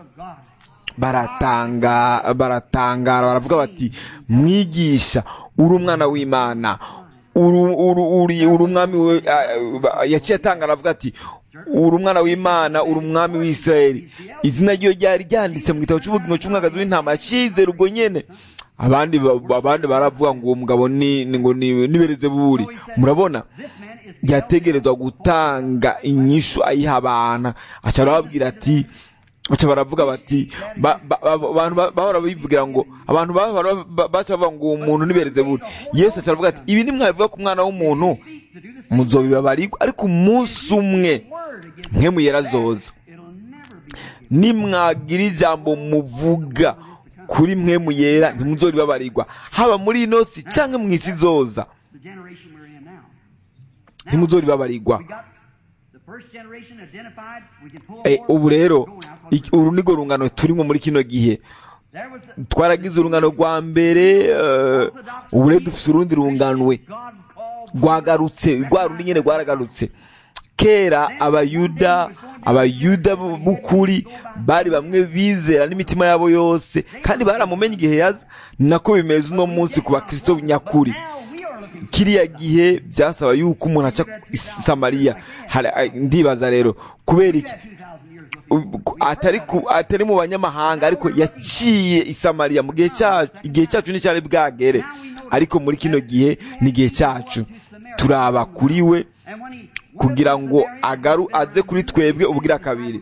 baratanga baratangara baravuga bati mwigisha uri umwana w'imana uri umwami we yaciye atanga aravuga ati uri umwana w'imana uri umwami w'isirayeli izina ryo ryari ryanditse mu gitabo cy'ubugingo cy'umwagazi w'intama yacize ubwo nyine abandi abandi baravuga ngo uwo mugabo ni ngo nibereze buri murabona yategerezwa gutanga inyishu ayiha abana aca arababwira ati baca baravuga bati abantu bahora bivugira ngo abantu baca bavuga ngo uwo muntu nibereze buri yesu aca aravuga ati ibi nimwabivuga ku mwana w'umuntu muzobibabarirwa ariko umunsi umwe mwe muyerazoza nimwagira ijambo muvuga kuri mwe muyera ntimuzoribabarirwa haba muri ino si cyangwa mu isi zoza ntimuzoribabarirwa ubu rero uru ni rungano turimo muri kino gihe twaragize urungano rwa mbere ubu rero dufite urundi runganwe rwagarutse rwa rundi nyine rwaragarutse kera abayuda abayuda b'ukuri bari bamwe bizera n'imitima yabo yose kandi baramumenye igihe yaza nako bimeze uno munsi ku bakristo nyakuri kiriya gihe byasaba yuko umuntu aca i samariya ndibaza rero kubera iki atari atari mu banyamahanga ariko yaciye i samariya mu gihe cyacu igihe cyacu nticyari bwagere ariko muri kino gihe ni igihe cyacu turaba kuri we kugira ngo agaru aze kuri twebwe ubwira kabiri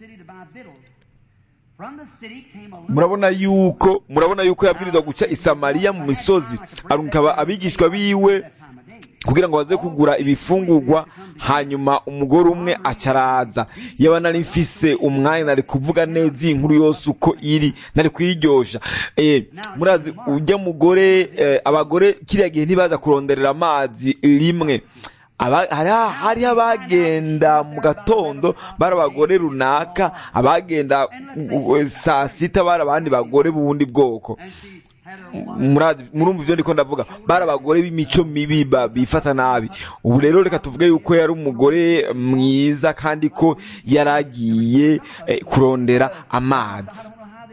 murabona yuko murabona yuko yabwirizwa guca i samariya mu misozi arungikaba abigishwa biwe kugira ngo baze kugura ibifungurwa hanyuma umugore umwe acaraza yaba nari mfise umwanya nari kuvuga neza iyi nkuru yose uko iri nari kuyiryosha eh murazi ujya mugore eh, abagore kiriya gihe ntibaza kuronderera amazi rimwe hariho abagenda mu gatondo bari abagore runaka abagenda saa sita bari abandi bagore b'ubundi bwoko murumva ibyo ndiko ndavuga bari abagore b'imico mibi bifata nabi ubu rero reka tuvuge yuko yari umugore mwiza kandi ko yari agiye kurondera amazi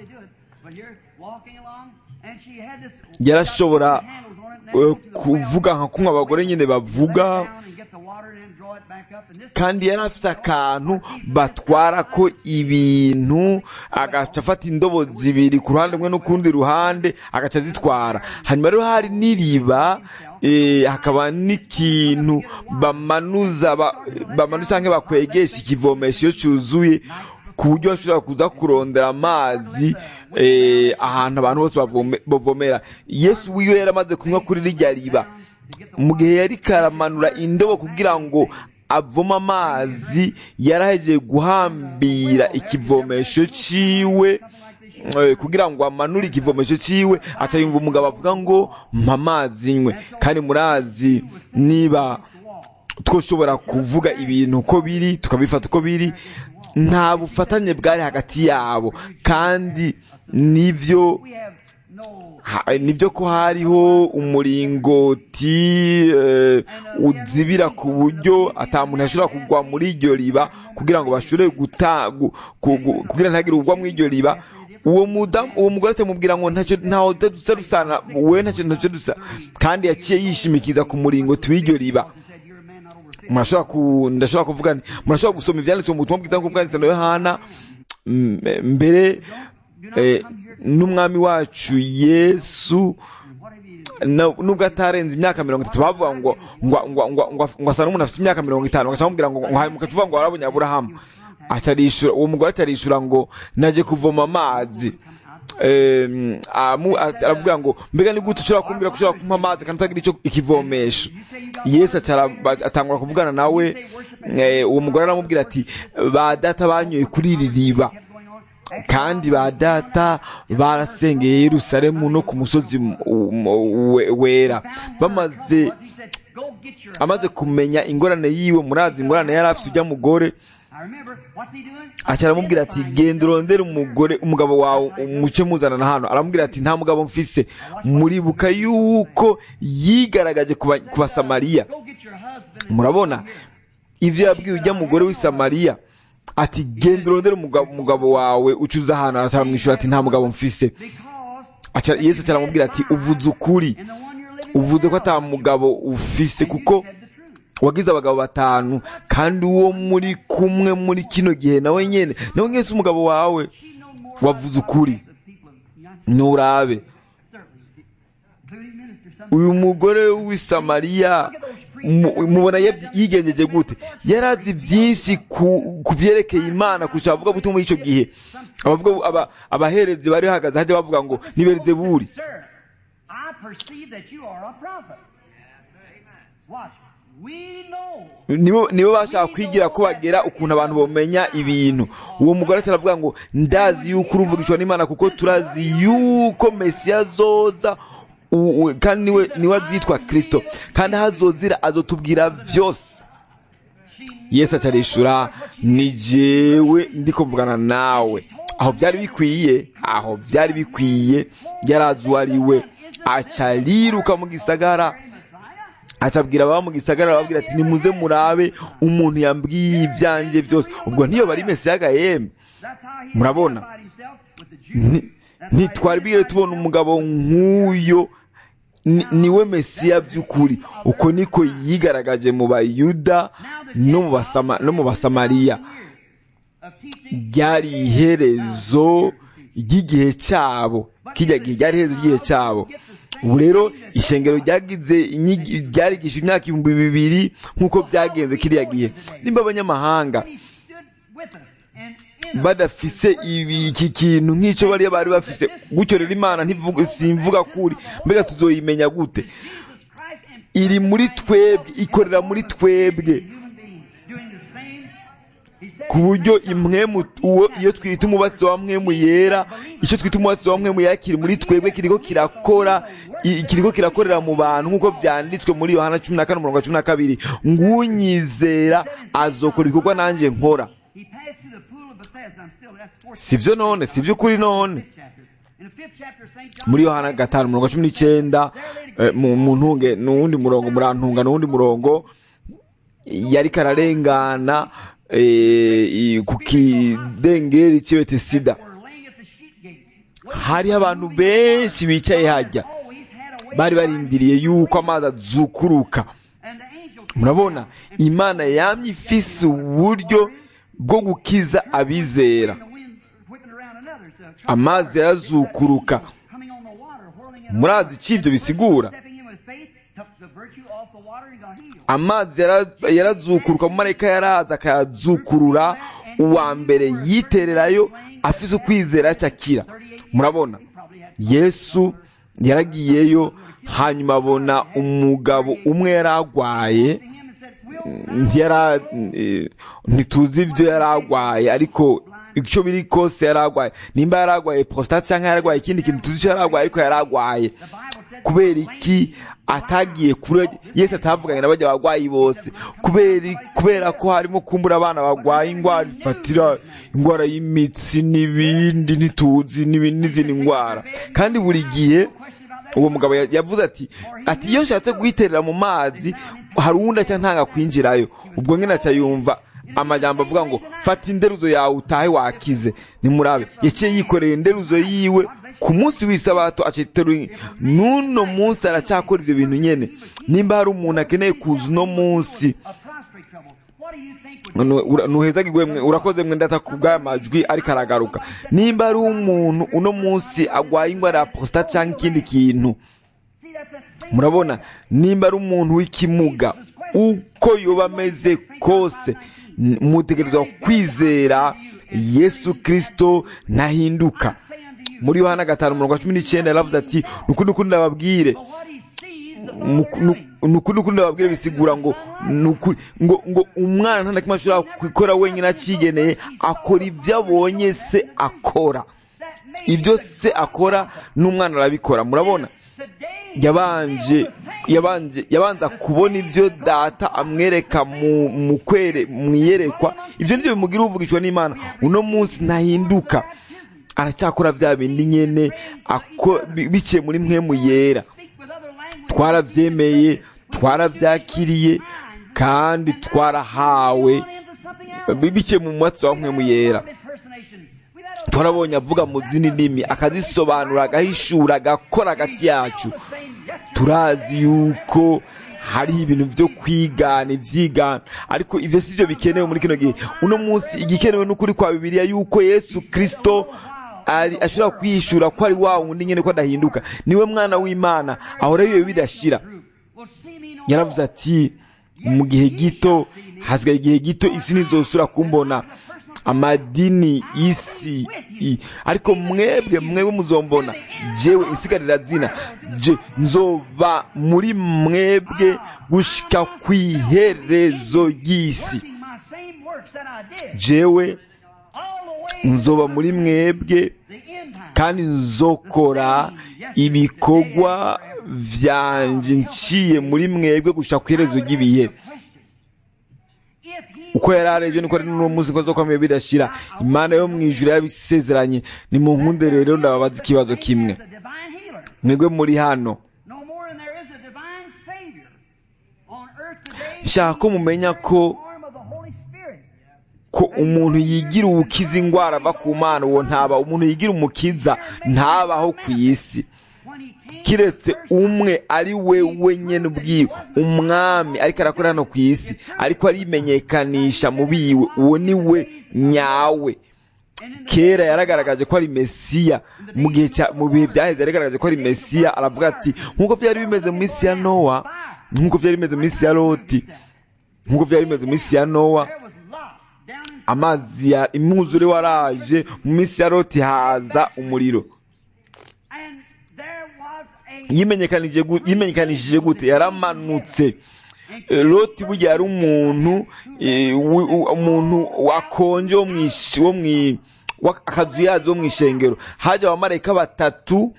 yarashobora kuvuga nka kumwe abagore nyine bavuga kandi yari afite akantu batwara ko ibintu agaca afata indobo zibiri ku ruhande rumwe n'ukundi ruhande agaca azitwara hanyuma rero hari n'iriba hakaba n'ikintu bamanuza bamanuza cyangwa bakwegesha ikivomesho iyo cyuzuye ku buryo bashobora kuza kurondera amazi ahantu abantu bose bavomera yesu wiwe yari amaze kunywa kuri rirya riba mu gihe yari karamanura indobo kugira ngo avoma amazi yarahejeje guhambira ikivomesho ciwe kugira ngo amanure ikivomesho ciwe aca yumva umugabo avuga ngo mpa amazi nywe kandi murazi niba twoshobora kuvuga ibintu uko biri tukabifata uko biri nta bufatanye bwari hagati yabo kandi nibyo nibyo ko hariho umuringoti uzibira ku buryo atamuntu ashobora kugwa muri iryo riba kugira ngo bashobore kugira ntagire ugwa muri iryo riba uwo mudamu uwo mugore atamubwira ngo ntaho dusa dusana we ntacyo ntacyo dusa kandi yaciye yishimikiza ku muringoti w'iryo riba murashobora ndashobora kuvuga murashobora gusoma ibyanditswe mu butumwa bwiza nk'uko bwanditse na yohana mbere n'umwami wacu yesu nubwo atarenze imyaka mirongo itatu bavuga ngo ngo asa n'umuntu afite imyaka mirongo itanu bagaca bamubwira ngo mukaca uvuga ngo warabonye aburahamu uwo mugore atarishura ngo najye kuvoma amazi aravuga ngo mbega ni gute ushobora kumbwira ko ushobora kumpa amazi kandi utagira icyo ikivomesho yesu atangura kuvugana nawe uwo mugore aramubwira ati ba data banyoye kuri iri riba kandi ba data barasengeye Yerusalemu no ku musozi wera bamaze amaze kumenya ingorane yiwe murazi ingorane yari afite ujya mugore aca aramubwira ati genda urondere umugore umugabo wawe umuce muzana na hano aramubwira ati nta mugabo mfise muribuka yuko yigaragaje ku basamariya murabona ibyo yabwiye ujya mugore w'i samariya ati genda urondere umugabo wawe ucuza ahantu aramwishyura ati nta mugabo mfise yesu aramubwira ati uvuze ukuri uvuze ko ata mugabo ufise kuko wagize abagabo batanu kandi uwo muri kumwe muri kino gihe nawe nyine nawe mwese umugabo wawe wavuze ukuri nturabe uyu mugore w'isamariya mubona yigengeje gute yari azi byinshi ku byerekeye imana kurusha abavuga gute muri icyo gihe abaherezi bari bahagaze hajya bavuga ngo nibereze buri nibo bashaka kwigira ko bagera ukuntu abantu bamenya ibintu uwo mugore aravuga ngo ndazi yuko uruvugishwa n'imana kuko turazi yuko mesiya azoza kandi niwe azitwa kirisito kandi aho azozira azotubwira byose yesu acarishura ni jewe ndi kuvugana nawe aho byari bikwiye aho byari bikwiye yari azi uwo ari we aca ariruka mu gisagara acabwira ababa mu gisagara arababwira ati nimuze murabe umuntu yambwiye ibyanjye byose ubwo ntiyo bari mesiya ga yemwe murabona ntitwari bwire tubona umugabo nk'uyo niwe mesiya by'ukuri uko niko yigaragaje mu bayuda no mu basamariya ryari iherezo ry'igihe cyabo kijya gihe ryari iherezo ry'igihe cyabo ubu rero ishengero ryagize ryarigisha imyaka ibihumbi bibiri nk'uko byagenze kiriya gihe nimba abanyamahanga badafise iki kintu nk'icyo bariya bari bafise gutyo rero imana simvuga kuri mbega tuzoyimenya gute iri muri twebwe ikorera muri twebwe ku buryo imwemu uwo iyo twita umubatsi wa mwemu yera icyo twita umubatsi wa mwemu yera kiri muri twebwe kiriko kirakora kiriko kirakorera mu bantu nk'uko byanditswe muri yohana cumi na kane umurongo wa cumi na kabiri ngunyizera azokora ibikorwa nanjye nkora sibyo none sibyo ukuri none muri yohana gatanu umurongo wa cumi n'icyenda mu ntunge n'uwundi murongo murantunga n'uwundi murongo yari kararengana ku kidengeri cy'ibete sida hariho abantu benshi bicaye hajya bari barindiriye yuko amazi azukuruka murabona imana yamye ifise uburyo bwo gukiza abizera amazi yarazukuruka murazi icyo ibyo bisigura amazi yarazukuruka mu marayika yaraza akayazukurura uwa mbere yitererayo afise ukwizera cyakira murabona yesu yaragiyeyo hanyuma abona umugabo umwe yari arwaye ntituzi ibyo yari arwaye ariko icyo biri kose yari arwaye nimba yari arwaye prostate cyangwa yari arwaye ikindi kintu tuzi icyo yari arwaye ariko yari arwaye kubera iki atagiye kure yese atavuganye na bajya barwayi bose kubera ko harimo kumbura abana barwaye indwara ifatira indwara y'imitsi n'ibindi ntituzi n'izindi ndwara kandi buri gihe uwo mugabo yavuze ati ati iyo nshatse guhiterera mu mazi hari uwundi aca ntanga kwinjirayo ubwo nyine aca yumva amajyamba avuga ngo fata inderuzo yawe utahe wakize nimurabe yaciye yikorera inderuzo yiwe ku munsi w'isabato aciteruye n'uno munsi aracyakora ibyo bintu nyine nimba hari umuntu akeneye kuza uno munsi ntuheza urakoze mwenda atakubwaya amajwi ariko aragaruka nimba ari umuntu uno munsi agwaye indwara ya prostate cyangwa ikindi kintu murabona nimba ari umuntu w'ikimuga uko yoba ameze kose mutegerezwa kwizera yesu kirisito ntahinduka muri yohana gatanu mirongo cumi n'icyenda yaravuze ati nukuri nukuri ndababwire nukuri nukuri ndababwire bisigura ngo ngo ngo umwana nta na kimwe ashobora gukora wenyine acigeneye akora ibyo abonye se akora ibyo se akora n'umwana arabikora murabona yabanje yabanje yabanza kubona ibyo data amwereka mu kwere mu iyerekwa ibyo nibyo bimugira uvugishwa n'imana uno munsi ntahinduka aracyakora bya bindi nyine biciye muri mwe mu yera twarabyemeye twarabyakiriye kandi twarahawe biciye mu mwatsi wa mwe mu yera turabonye avuga mu zindi ndimi akazisobanura agahishura agakora hagati yacu turazi yuko hariho ibintu byo kwigana ibyigana ariko ibyo si byo bikenewe muri kino gihe uno munsi igikenewe n'ukuri kwa bibiliya yuko yesu kirisito ashobora kwiyishura ko ari wa wundi nyine ko adahinduka niwe mwana w'imana ahora bibe bidashira yaravuze ati mu gihe gito hasigaye igihe gito isi ntizosura kumbona amadini isi ariko mwebwe mwebwe muzombona jewe insigarira zina je nzoba muri mwebwe gushika ku iherezo ry'isi jewe nzoba muri mwebwe kandi nzokora ibikorwa vyanje nciye muri mwebwe gushika ku iherezo ry'ibihe uko yari areje niko ari n'uno munsi ko zokomeye bidashira imana yo mu ijuru yabisezeranye ni mu nkunde rero ndababaza ikibazo kimwe mwebwe muri hano nshaka ko mumenya ko ko umuntu yigira uwukiza indwara ava ku mana uwo ntaba umuntu yigira umukiza ntabaho ku isi kiretse umwe ari we wenyine ubwiwe umwami ariko arakora hano ku isi ariko arimenyekanisha mu biwe uwo ni we nyawe kera yaragaragaje ko ari mesiya mu gihe mu bihe byaheze yaragaragaje ko ari mesiya aravuga ati nk'uko byari bimeze mu minsi ya nowa nk'uko byari bimeze mu minsi ya loti nk'uko byari bimeze mu minsi ya nowa amazi ya imwuzure waraje mu minsi ya loti haza umuriro yimenyekanishije gute yaramanutse loti burya yari umuntu umuntu wakonje wo mu akazu yazi wo mu ishengero haje abamarayika batatu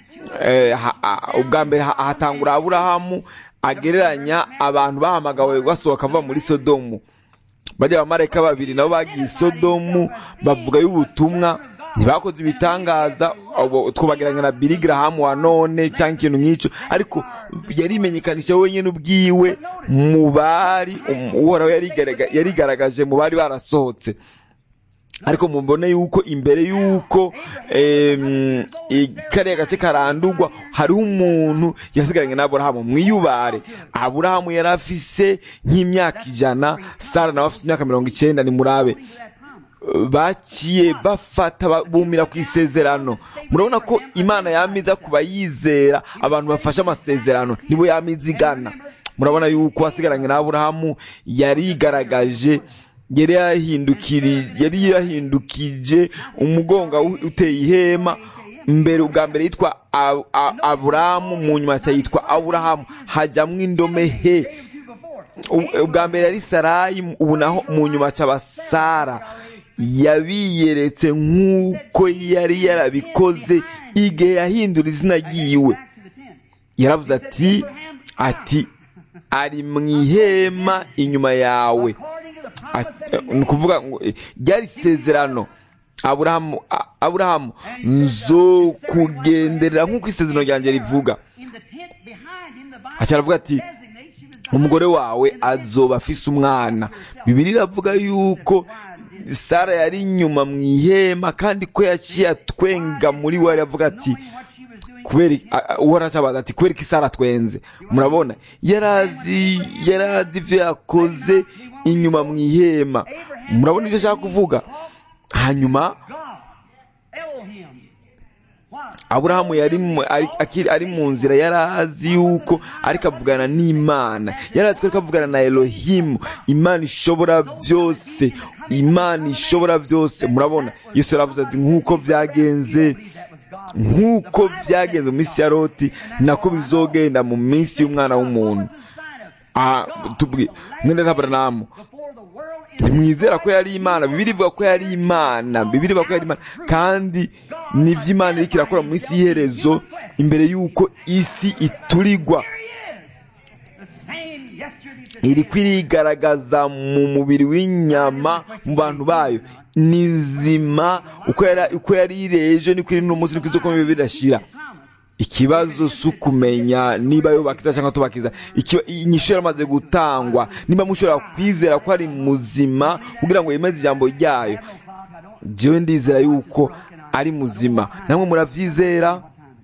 ubwa mbere hatangura aburahamu agereranya abantu bahamagawe basohoka bava muri sodomu bajya abamarayika babiri nabo bagiye sodomu bavuga y'ubutumwa ntibakoze ibitangaza twubagiranye na Billy Graham wa none cyangwa ikintu nk'icyo ariko yarimenyekanisha wenyine ubwiwe mu bari uhoraho yarigaragaje mu bari barasohotse ariko mubone yuko imbere yuko kariya gace karandurwa hariho umuntu yasigaranye na aburahamu mwiyubare aburahamu yari afise nk'imyaka ijana sara nawe afite imyaka mirongo icyenda ni murabe baciye bafata bumira ku isezerano murabona ko imana yamiza ku bayizera abantu bafashe amasezerano nibo yamiza igana murabona yuko wasigaranye na aburahamu yarigaragaje yari yahindukije umugongo uteye ihema mbere ubwa mbere yitwa aburahamu mu nyuma yitwa aburahamu hajyamo indome he ubwa mbere yari sarayi ubu naho mu nyuma cyaba sara yabiyeretse nk'uko yari yarabikoze igihe yahindura izina ryiwe yaravuze ati ati ari mu ihema inyuma yawe ni ukuvuga ngo ryari isezerano aburahamu aburahamu nzo kugenderera nk'uko isezerano ryanjye rivuga aravuga ati umugore wawe azoba afise umwana bibiri iravuga yuko sara yari inyuma mu ihema kandi ko yaciye atwenga muri we aravuga ati kubera uhora acabaza ati kubera ko isara twenze murabona yarazi yarazi ibyo yakoze inyuma mu ihema murabona ibyo ashaka kuvuga hanyuma aburahamu yari ari mu nzira yari azi yuko ariko avugana n'imana yari azi ko ariko avugana na elohimu imana ishobora byose imana ishobora byose murabona yesu yaravuze ati nk'uko byagenze nk'uko byagenze mu minsi ya loti nako bizogenda mu minsi y'umwana w'umuntu mwene ntabwo ntimwizera ko yari imana bibiri ivuga ko yari imana bibiri ivuga ko yari imana kandi nibyo imana iriko irakora mu isi y'iherezo imbere y'uko isi iturigwa iri kwirigaragaza mu mubiri w'inyama mu bantu bayo ni nzima uko yari iri ejo niko iri n'umunsi niko izo komeye bidashira ikibazo si ukumenya niba yubakiza cyangwa tubakiza inyishu yaramaze gutangwa niba mushobora kwizera ko ari muzima kugira ngo yemeze ijambo ryayo jewe ndizera yuko ari muzima namwe murabyizera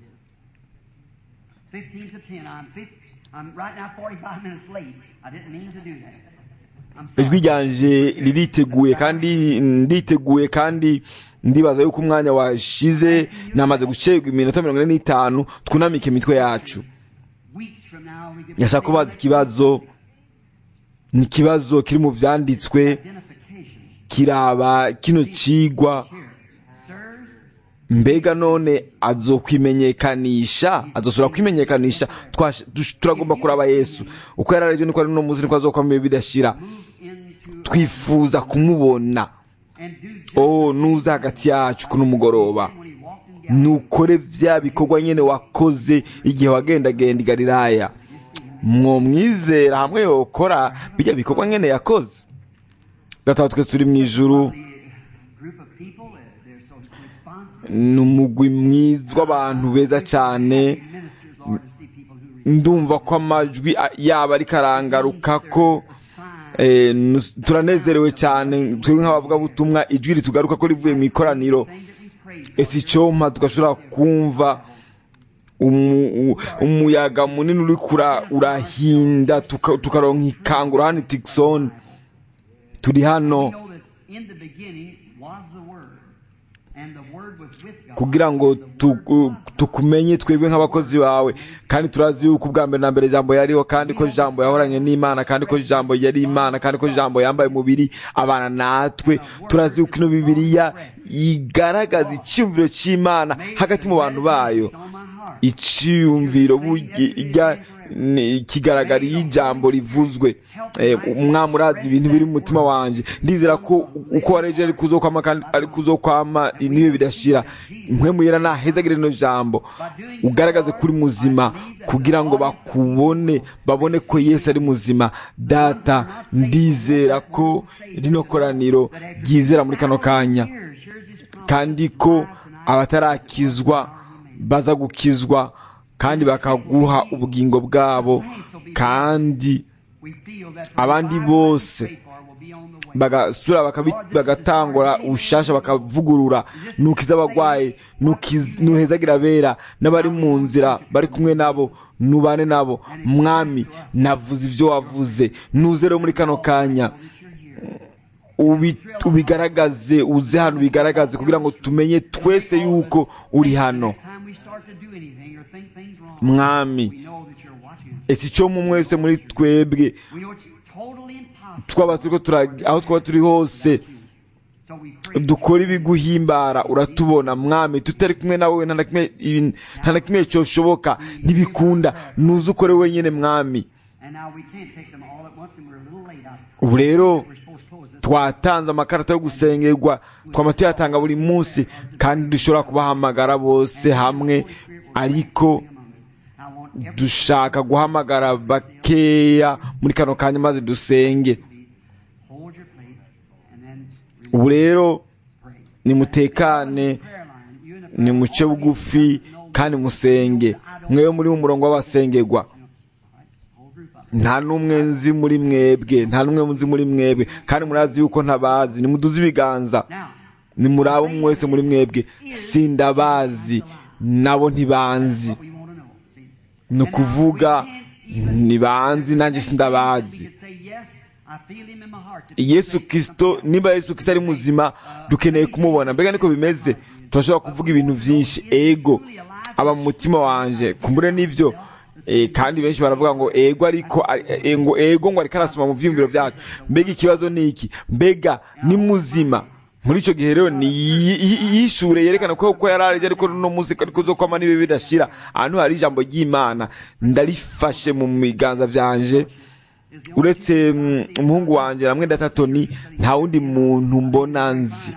ijwi ryanje ririteguye kandi nditeguye kandi ndibaza yuko umwanya washize namaze gucerwa iminota mirongo ine n'itanu twunamike imitwe yacu yashaka kubaza ikibazo ni ikibazo kiri mu byanditswe kiraba kino cigwa mbega none azokwimenyekanisha azosubira kwimenyekanisha turagomba kuraba yesu uko yari aribyo niko ari no muzi niko azokwamo bidashira twifuza kumubona oh nuza hagati yacu kuno mugoroba nukore vya bikorwa nyene wakoze igihe wagendagenda i galilaya mwomwizera hamwe yokora bijya bikorwa nyene yakoze data twe turi mu ijuru ni umugwi mwiza w'abantu beza cyane ndumva ko amajwi a- yaba ariko arangaruka ko eh, nus- turanezerewe cyane twebwe nk'abavugabutumwa ijwi ritugaruka ko rivuye mu ikoraniro ese icyompa tugashobora kumva umu- u- umuyaga munini uri kura urahinda tuka- tukaronka ikangura hano i tikisoni turi hano kugira ngo tuku- tukumenye twebwe nk'abakozi bawe kandi turazi yuko ubwa mbere na mbere ijambo yariho kandi ko ijambo yahoranye n'imana kandi ko ijambo yari imana kandi ko ijambo yambaye umubiri abana natwe turazi yuko ino bibiliya igaragaza icyumviro cy'imana hagati mu bantu bayo icyiyumviro burya ni- kigaragara iyo ijambo rivuzwe Eh, umwami urazi ibintu biri mu mutima wanjye ndizera ko uko wareje ari kuzokwama kandi ari kuzokwama niwe bidashira impwemuyera nahezagire rino jambo ugaragaze kuri muzima kugira ngo bakubone babone ko yesu ari muzima data ndizera ko rino koraniro ryizera muri kano kanya kandi ko abatarakizwa baza gukizwa kandi bakaguha ubugingo bwabo kandi abandi bose bagasura bakabi- bagatangura ubushasha bakavugurura nukiza abagwayi nukiz- nuhezagira abera n'abari mu nzira bari kumwe nabo nubane nabo mwami navuze ibyo wavuze nuze rero muri kano kanya ubi- ubigaragaze uze hano ubigaragaze kugira ngo tumenye twese yuko uri hano mwami ese icyo mu mwese muri twebwe twaba turiko tura- aho twaba turi hose dukora ibiguhimbara uratubona mwami tutari kumwe nawe nta na kimwe ibi- nta na kimwe cyoshoboka ntibikunda nuze ukore wenyine mwami ubu rero twatanze amakarita yo gusengerwa twama tuyatanga buri munsi kandi dushobora kubahamagara bose hamwe ariko dushaka guhamagara bakeya muri kano kanya maze dusenge ubu rero nimutekane nimuce bugufi kandi musenge mwewe muri mu murongo w'abasengerwa nta n'umwe nzi muri mwebwe nta n'umwe nzi muri mwebwe kandi murazi yuko ntabazi nimuduze ibiganza nimuraba umwe wese muri mwebwe sindabazi nabo ntibanzi ni ukuvuga ntibanzi nanjye sindabazi yesu kirisito niba yesu kirisito ari muzima dukeneye kumubona mbega niko bimeze turashobora kuvuga ibintu byinshi ego aba mu mutima wanjye kumbure n'ibyo Eh, kandi benshi baravuga ngo ego ariko eh, ngo ego ngo ariko arasoma mu byiyumviro byacu mbega ikibazo ni iki mbega ni muzima muri icyo gihe rero ni yi- yi- yishure yerekana ko ko yari arije ariko no munsi ariko zo kwama nibe bidashira ahantu hari ijambo ry'imana ndarifashe mu biganza byanje uretse mm, umuhungu wanjye namwe datatoni nta wundi muntu mbona nzi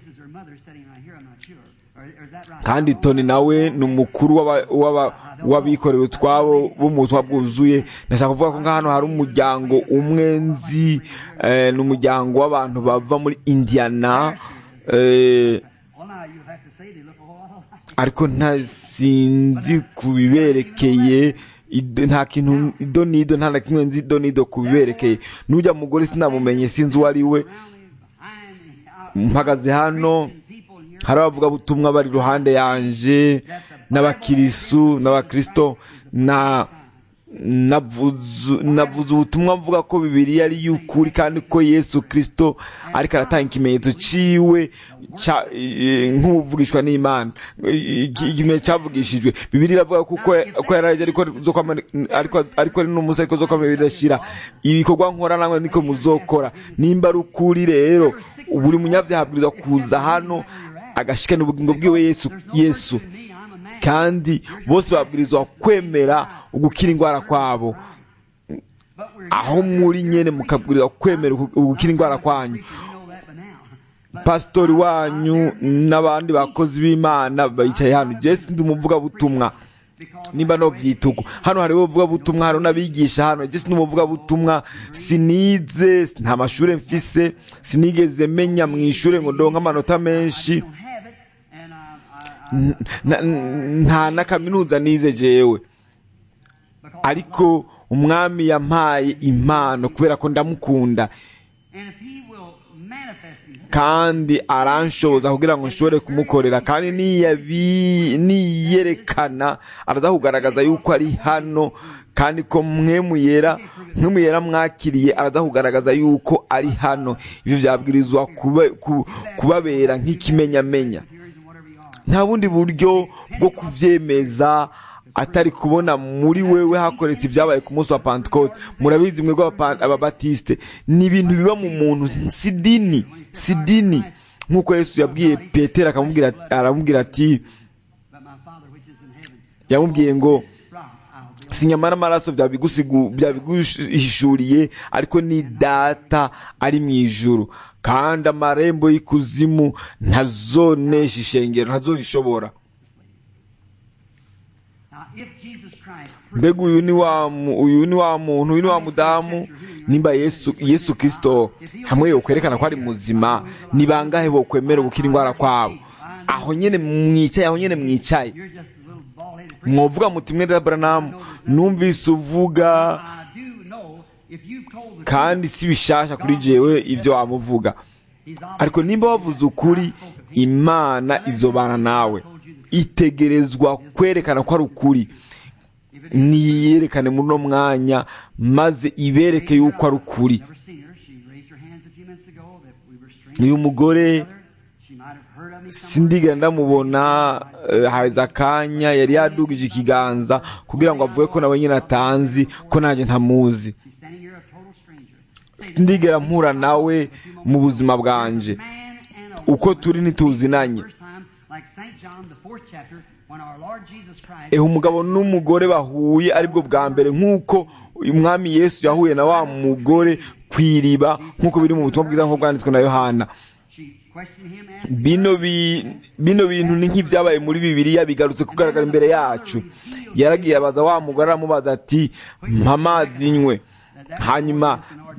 kandi toni nawe ni umukuru w'aba- w'aba- w'abikorera utwabo bo mu butumwa bwuzuye ndashaka kuvuga ko nk'ahantu hari umuryango umwe nzi eh, ni umuryango w'abantu bava muri indiana eh, ariko nta sinzi ku biberekeye ido- nta kintu ido n'ido nta na kimwe nzi ido n'ido ku biberekeye n'ujya mugore sinamumenye sinzi uwo ari we mpagaze hano hari abavugabutumwa bari iruhande yanje n'abakirisu n'abakristo na navuze navuze ubutumwa mvuga ko bibiliya ari y'ukuri kandi ko yesu kirisito ariko aratanga ikimenyetso ciwe ca- eh, nk'uvugishwa n'imana Eh, iki- ikimenyetso cyavugishijwe bibiliya iravuga ko uko- ko yaraje ariko zo kwama- ariko ariko ari n'umunsi ariko zo kwama bidashira ibikorwa nkora namwe niko muzokora nimba ari ukuri rero buri munyabyaha abwirizwa kuza hano agashikana ubugingo bwiwe yesu yesu kandi bose babwirizwa kwemera ugukira indwara kwabo aho muri nyene mukabwirizwa kwemera ugu- ugukira indwara kwanyu pasitori wanyu n'abandi bakozi b'imana bicaye hano jesi ndi umuvugabutumwa nimba no vyituko hano hariho ubuvugabutumwa hariho n'abigisha hano jesi ndi umuvugabutumwa sinize nta mashure mfise sinigeze menya mu ishure ngo ndonke amanota menshi Na- nta na kaminuza nize jewe ariko umwami yampaye impano kubera ko ndamukunda And if he will manifest himself, kandi aranshoboza kugira ngo nshobore kumukorera kandi niyabi- niyerekana araza kugaragaza yuko ari hano kandi ko mwemuyera mwemuyera mwakiriye araza kugaragaza yuko ari hano ibyo byabwirizwa kuba- ku- kubabera nk'ikimenyamenya hearings and whatever you are. nta bundi buryo bwo kuvyemeza atari kubona muri wewe hakoretse ibyabaye ku munsi wa pentecote murabizi mwebwe Abapa- ababatisite ni ibintu biba mu muntu si dini si dini nk'uko yesu yabwiye petero akamubwira aramubwira ati But my Father which is in heaven, yamubwiye ngo rock I'll be. si nyama n'amaraso byabigusigu- byabiguhishuriye ariko ni data ari mu ijuru kandi amarembo y'ikuzimu ntazonesha ishengero ntazorishobora Now, if Jesus Christ mbega uyu ni wa mu- uyu ni wa muntu uyu ni wa mudamu nimba yesu yesu kirisito hamwe yokwerekana ko ari muzima ni bangahe bokwemera gukira indwara kwabo aho nyene mwicaye aho nyene mwicaye you're just a little bald-headed preacher, mwovuga muti mwenda Branham numvise uvuga I do know if you've told the kandi si bishasha kuri jewe ibyo wamuvuga He's ariko nimba wavuze ukuri imana izobana nawe itegerezwa kwerekana ko ari ukuri niyerekane muri uno mwanya maze ibereke yuko ari ukuri never seen her. She raised her hands a few minutes ago that we were strangers. uyu mugore She might have heard of me somewhere. sindigera ndamubona eh, haza akanya yari yadugije ikiganza kugira ngo avuge ko nawe nyine atanzi ko nanjye ntamuzi She's standing here a total stranger. sindigera mpura nawe mu buzima bwanje Man and a uko woman turi ntituzinanye First time, like St. John, the fourth chapter, when our Lord Jesus Christ ehe umugabo n'umugore bahuye aribwo bwa mbere nk'uko umwami yesu yahuye na wa mugore ku iriba nk'uko biri mu butumwa bwiza nk'uko bwanditswe na yohana she questioned him, asked bino bi- bino bintu ni nk'ibyabaye muri bibiliya bigarutse kugaragara imbere yacu yaragiye abaza wa mugore aramubaza ati mpa amazi nywe hanyuma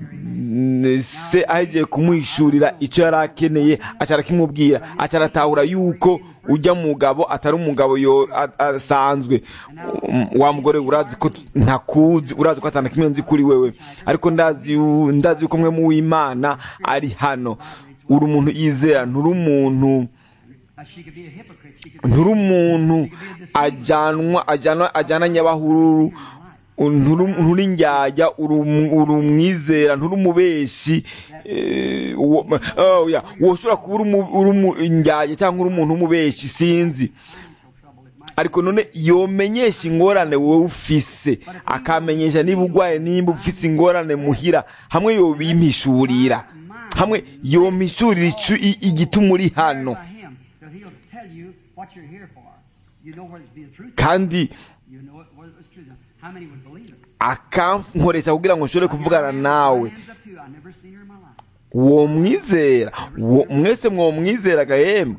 n- se ahegiye kumuhishurira icyo yari akeneye aca arakimubwira aca aratahura yuko ujya mugabo atari umugabo yo- a- asanzwe Um, wa mugore urazi ko ntakuzi urazi ko atana kimwe nzi kuri wewe ariko ndazi yu- ndazi yuko mwe mu w'imana ari hano uri umuntu yizera nturi umuntu uh, she could be a hypocrite. She could nturi umuntu ajyanwa ajyanwa ajyana nyabahururu nturi nturi njyajya uri um- uri umwizera nturi umubeshi eh, uwo- oh, yeah, woshobora kuba uri umu- uri umu- njyajya cyangwa uri umuntu w'umubeshi sinzi ariko none yomenyesha ingorane wowe ufise akamenyesha niba urwaye nimba ufise ingorane muhira hamwe yobimpishurira hamwe yompishurira icu- i- igituma uri hano by him, so he'll tell you what you're here for. You know whether it be the truth. kandi You know it, whether it's true. Now, How many would believe it? akankoresha kugira ngo nshobore kuvugana nawe Hands up to you. I've never seen her in my life. uwo mwizera uwo- mwese mwo mwizeraga yemwe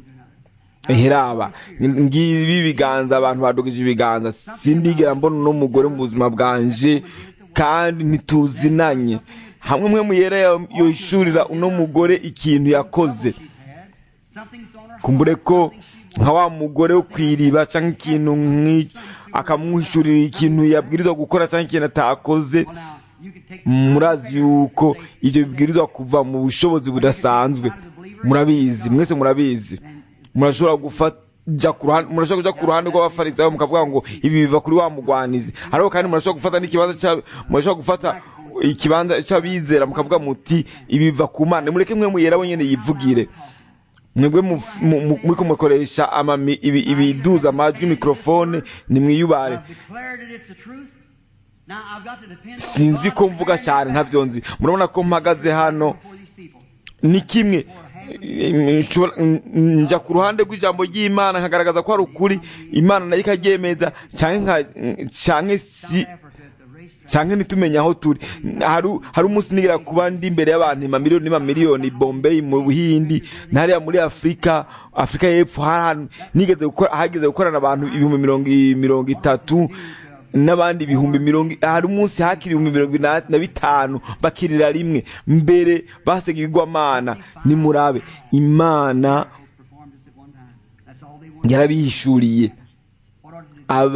heraba ngibi ibiganza abantu badugije ibiganza sindigera mbona uno mugore mu buzima bwanje kandi ntituzinanye hamwe mwe muyera yoshurira uno mugore ikintu yakoze She's had something's on her kumbure ko nka wa mugore wo kwiriba cyangwa ikintu nk'icyo akamuhishurira ikintu yabwirizwa gukora cyangwa ikintu atakoze Well, now, you could take murazi yuko ibyo bibwirizwa kuva mu bushobozi budasanzwe murabizi mwese murabizi murashobora gufata ku ruhande murashobora kujya ku ruhande rw'abafarisayo mukavuga ngo ibi biva kuri wa mugwanizi ariko kandi murashobora gufata n'ikibanza cya murashobora gufata ikibanza cy'abizera mukavuga muti ibi biva ku mana mureke mwe muyera wenyine yivugire mwebwe mu- mu- mu- muri kumukoresha amami- ibi- ibiduza amajwi mikorofone ni mwiyubare I've declared it, it's the truth. Now I've got to depend on sinzi God ko to mvuga carry cyane me ntabyo nzi murabona ko mpagaze hano before these people. ni kimwe Nshobora- njya ku ruhande rw'ijambo ry'imana nkagaragaza ko ari ukuri imana nayo ikaryemeza cyangwa nka- cyangwa si Africa at the racetrack. cyangwa ntitumenye aho turi hari hari umunsi nigera kuba ndi imbere y'abantu imamiliyoni n'amamiliyoni bombay mu buhindi n'hariya muri afurika afurika y'epfo hari ahantu nigeze gukora hageze gukorana abantu ibihumbi mirongo i- mirongo itatu n'abandi ibihumbi mirongo i- hari umunsi hakiri ibihumbi mirongo ina- na bitanu bakirira rimwe mbere basega ibigwamana nimurabe imana Performed this at one time. That's all they wanted. yarabihishuriye What ought to do? aba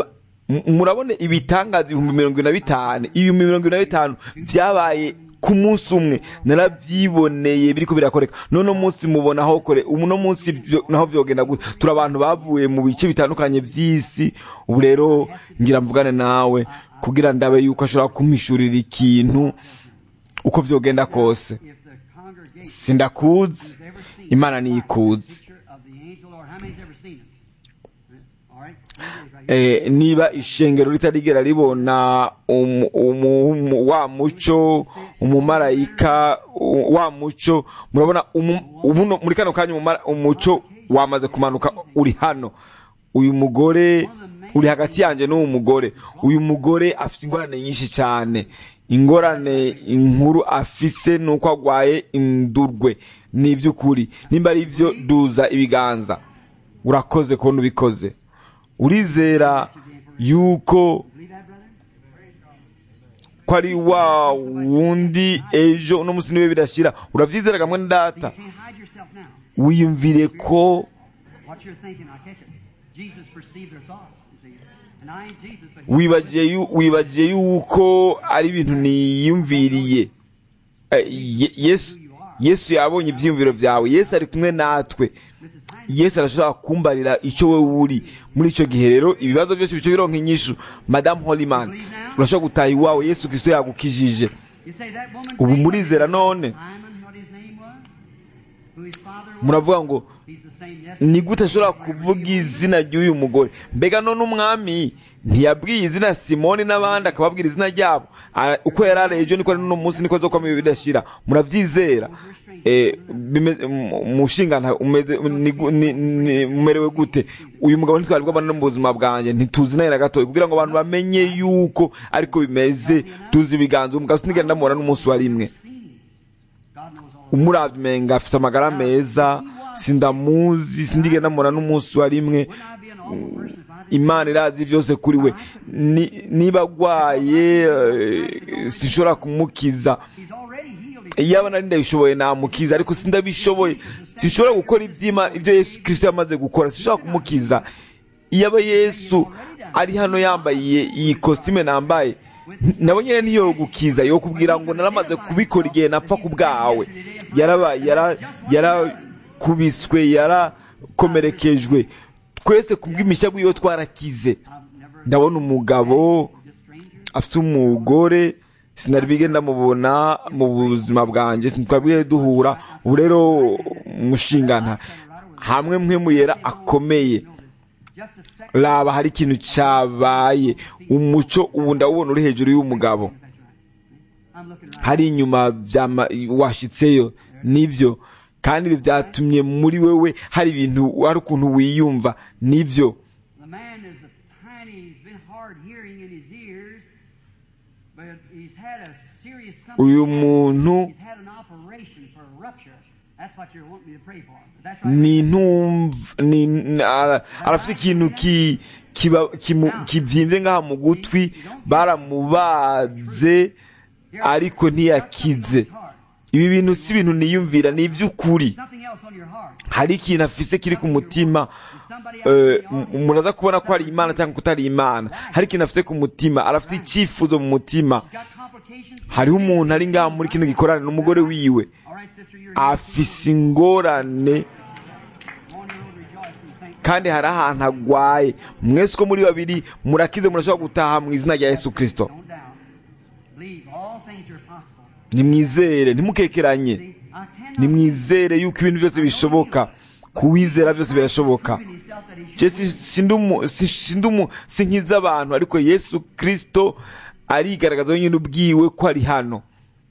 M- murabona ibitangaza ibihumbi mirongo ine na bitanu ibihumbi mirongo ine na bitanu vyabaye ku munsi umwe naravyiboneye biriko birakoreka none munsi mubona aho kore uno munsi vyo- naho vyogenda gute turi abantu bavuye mu bice bitandukanye vy'isi ubu rero ngira mvugane nawe kugira ndabe yuko ashobora kumpishurira ikintu uko vyogenda kose If the congregation sindakuzi has ever seen imana niyikuzi picture of the angel Lord, how many's ever seen it? All right, here it is right here. eh, niba ishengero ritarigera ribona umu- umu- umu- wa muco umumarayika u- wa muco murabona umu- ubuno muri kano kanya umumara- umuco wamaze kumanuka uri hano uyu mugore uri hagati yanjye n'uwo mugore uyu mugore afite ingorane nyinshi cyane ingorane inkuru afise ni uko agwaye indurwe ni iby'ukuri nimba ari byo duza ibiganza urakoze kubona ubikoze urizera yuko Believe that, brother? ko ari wa wundi ejo uno munsi niwe birashyira urabyizera kamwe na You data can't hide yourself now. wiyumvire ko What you're thinking, I catch it. Jesus perceived their thoughts, you see. And I ain't Jesus, but he wibagiye yu- wibagiye yuko ari ibintu niyumviriye Eh, Ye- yesu yesu yabonye ibyiyumviro byawe yesu ari kumwe natwe Mrs. Hines, yesu arashobora kumbarira icyo we uri muri icyo gihe rero ibibazo byose bice bironka inyishu madamu holiman urashobora gutaha iwawe yesu kirisito yagukijije you say that woman ubu prayed murizera for none Simon, what his name was? Who his father was? muravuga ngo He's the same yesterday. ni gute ashobora kuvuga izina ry'uyu mugore mbega none umwami ntiyabwiye izina simoni n'abandi akababwira izina ryabo Ah, uko yari ari ejo niko ari n'uno munsi niko zo kwama bidashira murabyizera Eh, bime- mu- mushingana umeze- ni gu- ni- ni- mumerewe gute uyu mugabo ntitwari bwabana no mu buzima bwanjye ntituzi nawe na gatoya kugira ngo abantu bamenye yuko ariko bimeze tuzi ibiganza umugabo sinigera ndamubona n'umunsi wa rimwe God knows all. umurabye umenga afite amagara meza sindamuzi sindigenda ndamubona n'umunsi wa rimwe Wouldn't I be an awful person if I didn't? imana irazi byose kuri we Ni- niba agwaye eh, sinshobora kumukiza He's already healed. iyo aba nari ndabishoboye namukiza ariko sindabishoboye sinshobora gukora iby'Ima- ibyo yesu kirisito yamaze gukora sinshobora kumukiza iyo aba yesu ari hano yambaye iyi kositime nambaye nabo nyine ntiyo gukiza yo kubwira ngo naramaze kubikora igihe napfa ku bwawe yarabaye yara- yarakubiswe yarakomerekejwe twese kubw'imishya bw'iyo twarakize I've never ndabona umugabo just stranger. afite umugore sinari bige ndamubona mu buzima bwanjye ntitwabwiye duhura ubu rero mushingana hamwe mwe muyera akomeye Just a second. raba hari ikintu cyabaye umuco ubu ndawubona uri hejuru y'umugabo I'm looking right. hari inyuma byama- washitseyo nibyo kandi ibi byatumye muri wewe hari ibintu hari ukuntu wiyumva nibyo The man is a tiny, he's been hard hearing in his ears, but he's had a serious something. uyu muntu He's had an operation for a rupture. That's what you're wanting me to pray for. But that's right. ni ntumva ni ni- ara- arafite ikintu ki kiba- kimu- kibyimbye ngaha mu gutwi baramubaze ariko ntiyakize ibi bintu si ibintu niyumvira ni iby'ukuri Something else on your heart. hari ikintu afise kiri ku mutima Is somebody eh, else in the m- muraza kubona ko ari imana cyangwa kutari imana hari ikintu afite ku mutima arafite icyifuzo mu mutima got complications? hariho umuntu ari ngaha muri kino gikorane n'umugore wiwe All right, sister, you're afise ingorane on your own rejoicing. Thank kandi hari ahantu agwaye mwese uko muri babiri murakize murashobora gutaha mu izina rya yesu kirisito Don't doubt. Believe all things are possible. nimwizere ntimukekeranye See, I cannot nimwizere yuko ibintu byose bishoboka kuwizera byose birashoboka prove in himself that he Je should. si- sindi umu- si- sindi umu- si nkiza abantu ariko yesu kirisito arigaragaza wenyine ubwiwe ko ari hano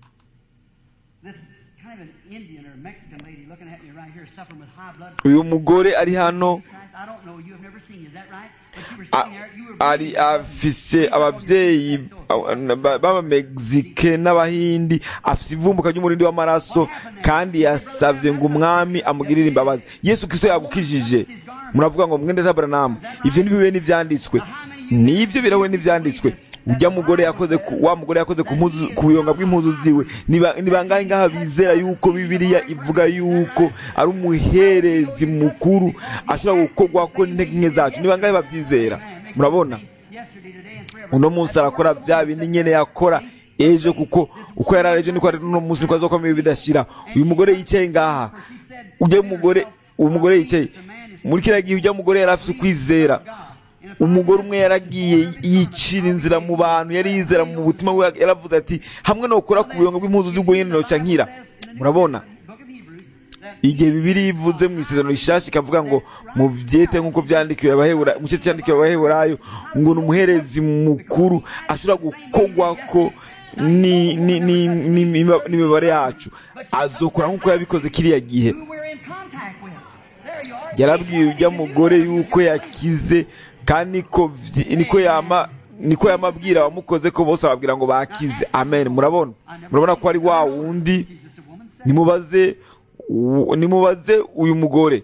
This kind of an Indian or Mexican lady looking at me right here suffering with high blood uyu mugore ari hano Christ, I don't know. You have never seen. Is that right? But you were a- sitting there. You were ari breathing. afise ababyeyi ba- b'abamegizike n'abahindi afise ivumbuka ry'umurindi w'amaraso kandi yasavye ngo umwami amugirire imbabazi yesu kristo yagukijije muravuga ngo mwende tabranamu ivyo ntibihuye n'ivyanditswe nibyo birahuye n'ivyanditswe ujya mugore yakoze ku, wa mugore yakoze ku mpuzu ku buyonga bw'impuzu ziwe niba ni bangahe ngaha bizera yuko bibiliya ivuga yuko ari umuherezi mukuru ashobora gukorwa ko n'intege nke zacu ni bangahe bavyizera murabona yesterday, today, and forever. uno munsi arakora bya bindi nyene yakora ejo kuko uko yari ari ejo niko ari uno munsi niko azokomeye bidashira uyu mugore yicaye ngaha ujya mugore uwo mugore yicaye muri kiriya gihe ujya mugore yari afite ukwizera umugore umwe yaragiye yicira inzira mu bantu yari yizera mu butima bwe yaravuze ati hamwe nokora ku buyongo bw'impuzu z'ubwo nyene noca nkira murabona Book of Hebrews, that igihe bibiri ivuze mu isezerano rishasha ikavuga ngo mu byete nk'uko byandikiwe abahebura mu cyete cyandikiwe abaheburayo ngo ni umuherezi mukuru ashobora gukogwa ko ni- ni- ni- ni- n'imiba- n'imibare yacu azokora nk'uko yabikoze kiriya gihe who we're in contact with. There you are. yarabwiye ujya mugore yuko yakize kandi niko vyi- niko yama niko yamabwira abamukoze ko bose bababwira ngo bakize amen murabona murabona ko ari wa wundi Jesus, a woman, said, nimubaze u- nimubaze uyu mugore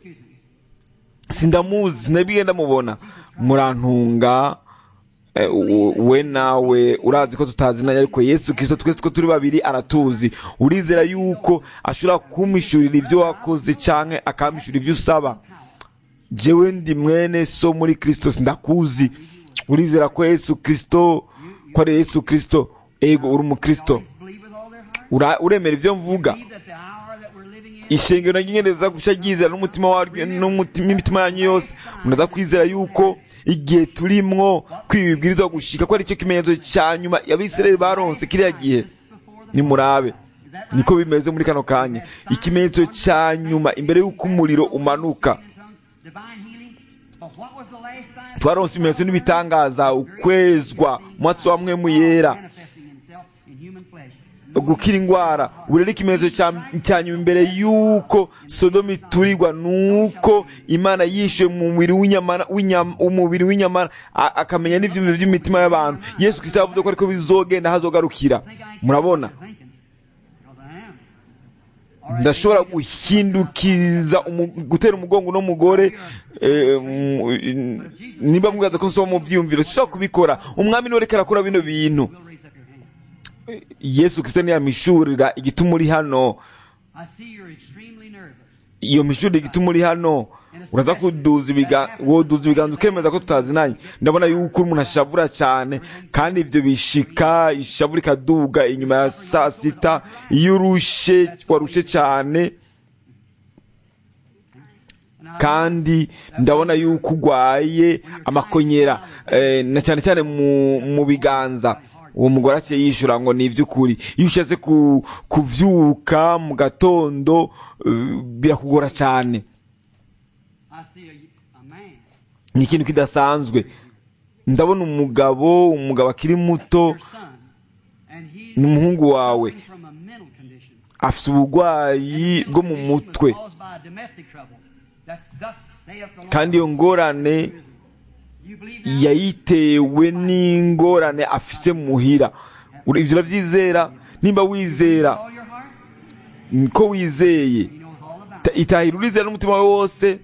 sindamuzi sinabwiye ndamubona murantunga eh, u- we nawe urazi ko tutazinanye ariko yesu kirisito twese ko turi babiri aratuzi urizera yuko ashobora kumishurira ibyo wakoze canke akamishurira ibyo usaba jewe ndi mwene so muri kristo sindakuzi urizera ko yesu kristo ko ari yesu kristo ego uri umukristo believe with all their heart. Ura- uremera ibyo mvuga Believe that the hour that we're living in ishengero naryo nyene riza guca ryizera n'umutima waryo n'umutima n'imitima yanyu yose munaza kwizera yuko igihe turimwo kwiba ibibwirizwa gushika ko ari cyo kimenyetso ca nyuma abisirayeli baronse kiriya gihe nimurabe niko bimeze muri kano kanya ikimenyetso ca nyuma imbere y'uko umuriro umanuka in tongues, divine healing. But what was the last sign? twaronse ibimenyetso n'ibitangaza ukwezwa umwatsi wa mwemu yera Manifesting himself in human flesh. gukira indwara ubu rero ikimenyetso cya- cya nyuma imbere y'uko sodomu iturirwa ni uko imana yishuye mu mubiri w'inyamana w'inyam- umubiri w'inyamana a- akamenya n'ibyumviro by'imitima y'abantu yesu kristo yavuze ko ariko bizogenda hazogarukira murabona Thinking. Because I am. ndashobora guhindukiza umu- gutera umugongo uno mugore eh, mu- niba mwibaza ko nsoma mu byiyumviro sinshobora kubikora umwami niwe ariko arakora bino bintu Will raise up your hand. yesu kristo ntiyamishurira igituma uri hano I see you're extremely nervous. iyo mishuri igituma uri hano uraza kuduza ibiga woduza ibiganza ukemeza ko tutazinanye ndabona yuko uri umuntu ashavura cyane kandi ibyo bishika ishavu rikaduga inyuma ya saa sita iyo urushe warushe cyane kandi ndabona yuko urwaye amakonyera eh, na cyane cyane mu, mu biganza uwo mugore aciye yishura ngo ni iby'ukuri iyo ushatse ku, kuvyuka mu gatondo eh, birakugora cyane I see a, a man. ni ikintu kidasanzwe ndabona umugabo umugabo akiri muto Your son. And he's ni umuhungu wawe suffering from a mental condition. afite uburwayi bwo mu mutwe Caused by a domestic trouble. That's thus saith the Lord. kandi iyo ngorane You believe that? yayitewe n'ingorane afise muhira Ura- ivyo uravyizera nimba wizera all your heart? ko wizeye He knows all about ta- itahira urizera n'umutima wawe wose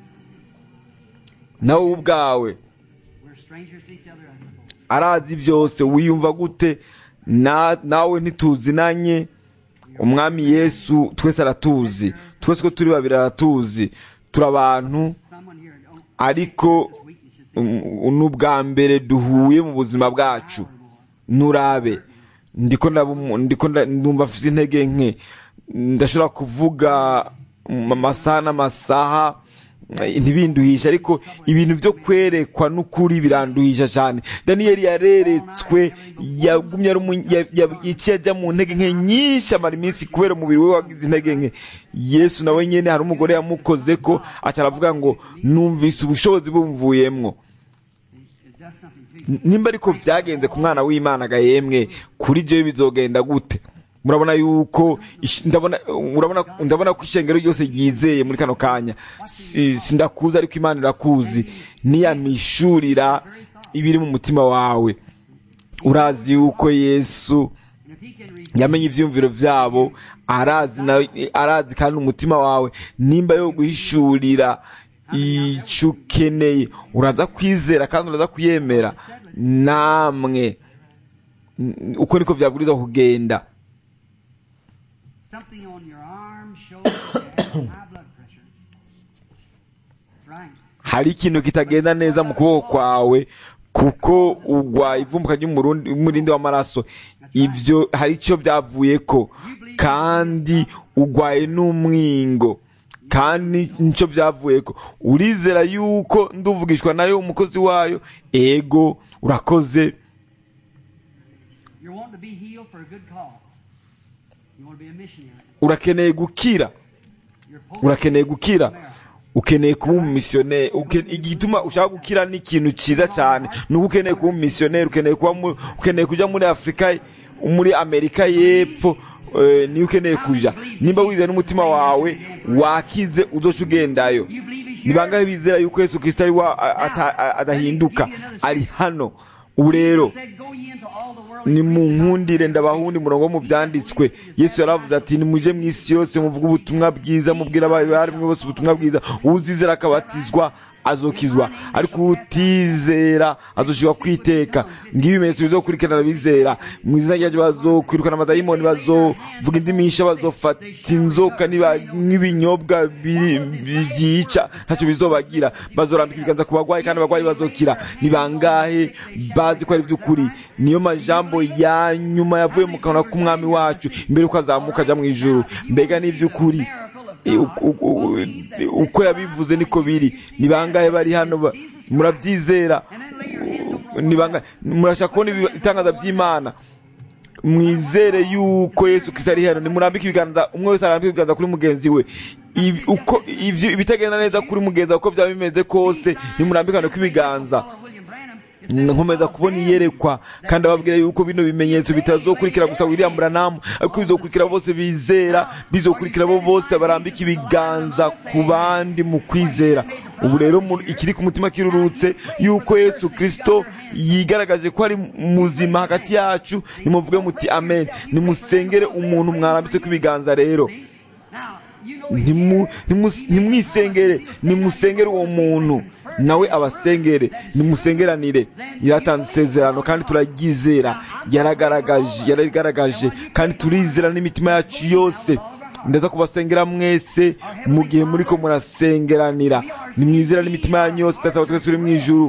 nawe ubwawe it. We're strangers to each other. I suppose. arazi byose wiyumva gute Na- nawe ntituzinanye umwami yesu twese aratuzi twese ko turi babiri aratuzi turi abantu Someone here don't ariko weaknesses. um, ni ubwa mbere duhuye mu buzima bwacu nurabe ndiko ndabu- ndiko nda- ndumva mfite intege nke ndashobora kuvuga mu amasaha n'amasaha eh, ntibinduhisha ariko ibintu byo kwerekwa n'ukuri biranduhisha cyane daniyeli yareretswe yagumye ari umu- ya- ya- yaciye ajya mu ntege nke nyinshi amara iminsi kubera umubiri we wagize intege nke yesu nawe nyine hari umugore yamukoze ko aca aravuga ngo numvise ubushobozi bumvuyemwo It's just something to you. nimba ariko byagenze ku mwana w'imana ga yemwe kuri jewe bizogenda gute murabona yuko ish- ndabona urabona ndabona ko ishengero ryose ryizeye muri kano kanya Si- sindakuzi ariko imana irakuzi niyamishurira ibiri mu mutima wawe urazi yuko yesu And if he can reach yamenye ivyumviro vyabo arazi na arazi kandi umutima wawe nimba yo guhishurira ico ukeneye uraza kwizera kandi uraza kuyemera namwe N- uko niko vyabwirizwa kugenda something on your arm shows you have high blood pressure. Right. hari ikintu kitagenda neza mu kuboko kwawe kuko ugwaye ivumbuka ry'umurindi w'amaraso ibyo hari icyo byavuye ko kandi ugwaye n'umwingo kandi nicyo byavuye ko urizera yuko nduvugishwa nayo umukozi wayo ego urakoze You want to be healed for a good cause. You want to be a missionary. urakeneye gukira You're post- urakeneye gukira ukeneye kuba umumisiyoneri uke- igituma ushaka gukira ni ikintu cyiza cyane ni uko ukeneye kuba umumisiyoneri ukeneye kuba mu- ukeneye kujya muri afurika muri amerika y'epfo eh, niyo ukeneye kuja nimba wizeye n'umutima wawe wakize uzoca ugendayo You believe he's ni here? bangahe bizera yuko yesu kirisito ari wa a- ata- a- adahinduka ari hano ubu rero Said, Go ye into all the world. ni mu nkundire ndabahundi umurongo wo mu byanditswe yesu yaravuze ati nimuje mu isi yose muvuge ubutumwa bwiza mubwira abarimwe bose ubutumwa bwiza uzizera akabatizwa azokizwa ariko utizera azoshirwa kwiteka ngibi ibimenyetso bizokurikirana bizera mu izina ryaje bazokwirukana amadayimoni bazovuga indimi nsha bazofata inzoka niba- n'ibinyobwa biri- bi- byica ntacyo bizobagira bazorambika ibiganza ku bagwayi kandi abagwayi bazokira ni bangahe bazi ko ari iby'ukuri niyo majambo ya nyuma yavuye mu kanwa k'umwami wacu mbere yuko azamuka ajya mu ijuru mbega ni iby'ukuri E, uko- uko- uko yabivuze niko biri ni bangahe bari hano ba- murabyizera ni bangahe murashaka kubona ibi- itangaza by'imana mwizere yuko yesu kristo ari hano nimurambike ibiganza umwe wese arambike ibiganza kuri mugenzi we Ibi- uko ivyo ibitagenda neza kuri mugenzi wawe uko byaba bimeze kose nimurambikane kw'ibiganza Follow William Branham. nkomeza kubona iyerekwa kandi ababwira yuko bino bimenyetso bitazokurikira gusa William Branham ariko bizokurikira bose bizera bizokurikira bo bose barambika ibiganza ku bandi mu kwizera ubu rero mu- ikiri ku mutima kirurutse yuko Yesu Kristo yigaragaje ko ari muzima hagati yacu nimuvuge muti amen nimusengere umuntu mwarambitse ku ibiganza rero Now, you know he's Ntimu- ntimu- ntimwisengere nimusengere uwo muntu nawe abasengere nimusengeranire yaratanze isezerano kandi turaryizera yaragaragaje yaragaragaje kandi turizera n'imitima yacu yose ndaza kubasengera mwese mu gihe muri ko murasengeranira nimwizera n'imitima yanyu yose data wa twese uri mu ijuru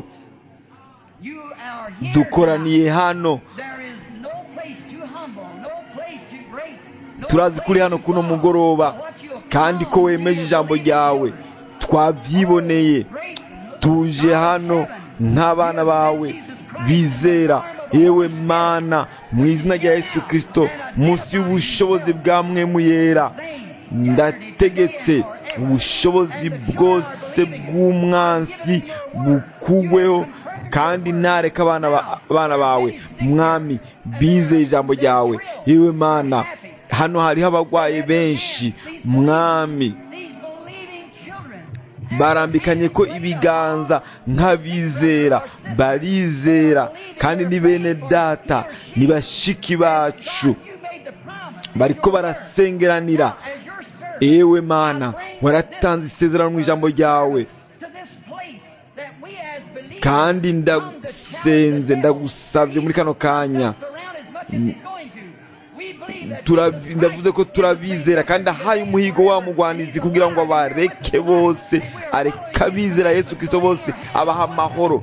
You are here. dukoraniye hano There is no place too humble, no place too great. no turazi kuri hano kuno mugoroba kandi ko wemeje ijambo ryawe twabyiboneye tuje hano nk'abana bawe bizera yewe mana mu izina rya yesu kirisito munsi y'ubushobozi bwa mwe muyera ndategetse ubushobozi bwose bw'umwansi bukugweho kandi ntareka abana ba- abana bawe mwami bizeye ijambo ryawe yewe mana hano hariho abarwayi benshi mwami These believing children. barambikanye ko ibiganza nk'abizera barizera kandi ni bene data ni bashiki bacu You made the promise bariko barasengeranira as your servant ewe mana waratanze isezerano mu ijambo ryawe to this place that we as believers kandi ndagusenze ndagusabye muri kano kanya surround as much as he's going to. We believe that Turabi- ndavuze ko turabizera kandi ahaye umuhigo wa mugwanizi kugira ngo abareke bose areke abizera yesu kirisito bose abaha amahoro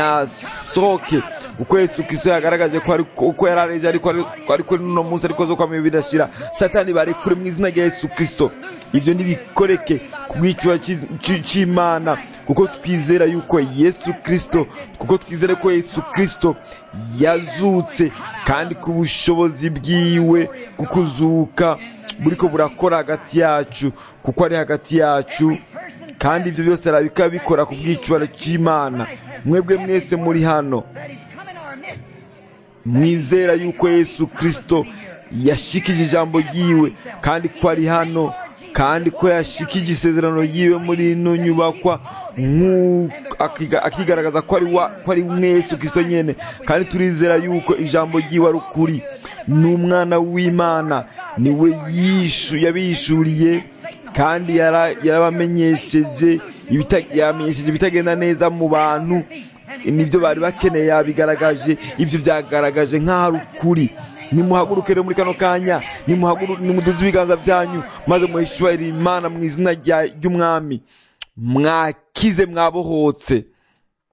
nasohoke kuko yesu kirisito yagaragaje ko ari uko yari areje ariko ari- ko ari kuri uno munsi ariko zo kwamenya bidashira satani barekure mu izina rya yesu kirisito ibyo ntibikoreke ku bw'icyuya cy'iz- cy- cy'imana kuko twizera yuko yesu kirisito kuko twizera ko yesu kirisito yazutse kandi ku bushobozi bwiwe kukuzuka buriko burakora hagati yacu kuko ari hagati yacu kandi ibyo byose arabika bikora ku bw'icubaro cy'imana mwebwe mwese muri hano that he's come in our midst. mwizera yuko yesu kirisito yashikije ijambo ryiwe kandi ko ari hano kandi ko yashikije isezerano ryiwe muri ino nyubakwa nk'uko akiga- akigaragaza ko ari wa- ko ari umwe yesu kirisito nyene kandi turizera yuko ijambo ryiwe ari ukuri ni umwana w'imana niwe yishu yabishuriye kandi yara- yarabamenyesheje ibita- yamenyesheje ibitagenda neza mu bantu nibyo bari bakeneye yabigaragaje ibyo byagaragaje nk'aho ari ukuri nimuhaguruke rero muri kano kanya nimuhaguru- nimuduze ibiganza byanyu maze muhishurire imana mu izina rya- ry'umwami mwakize mwabohotse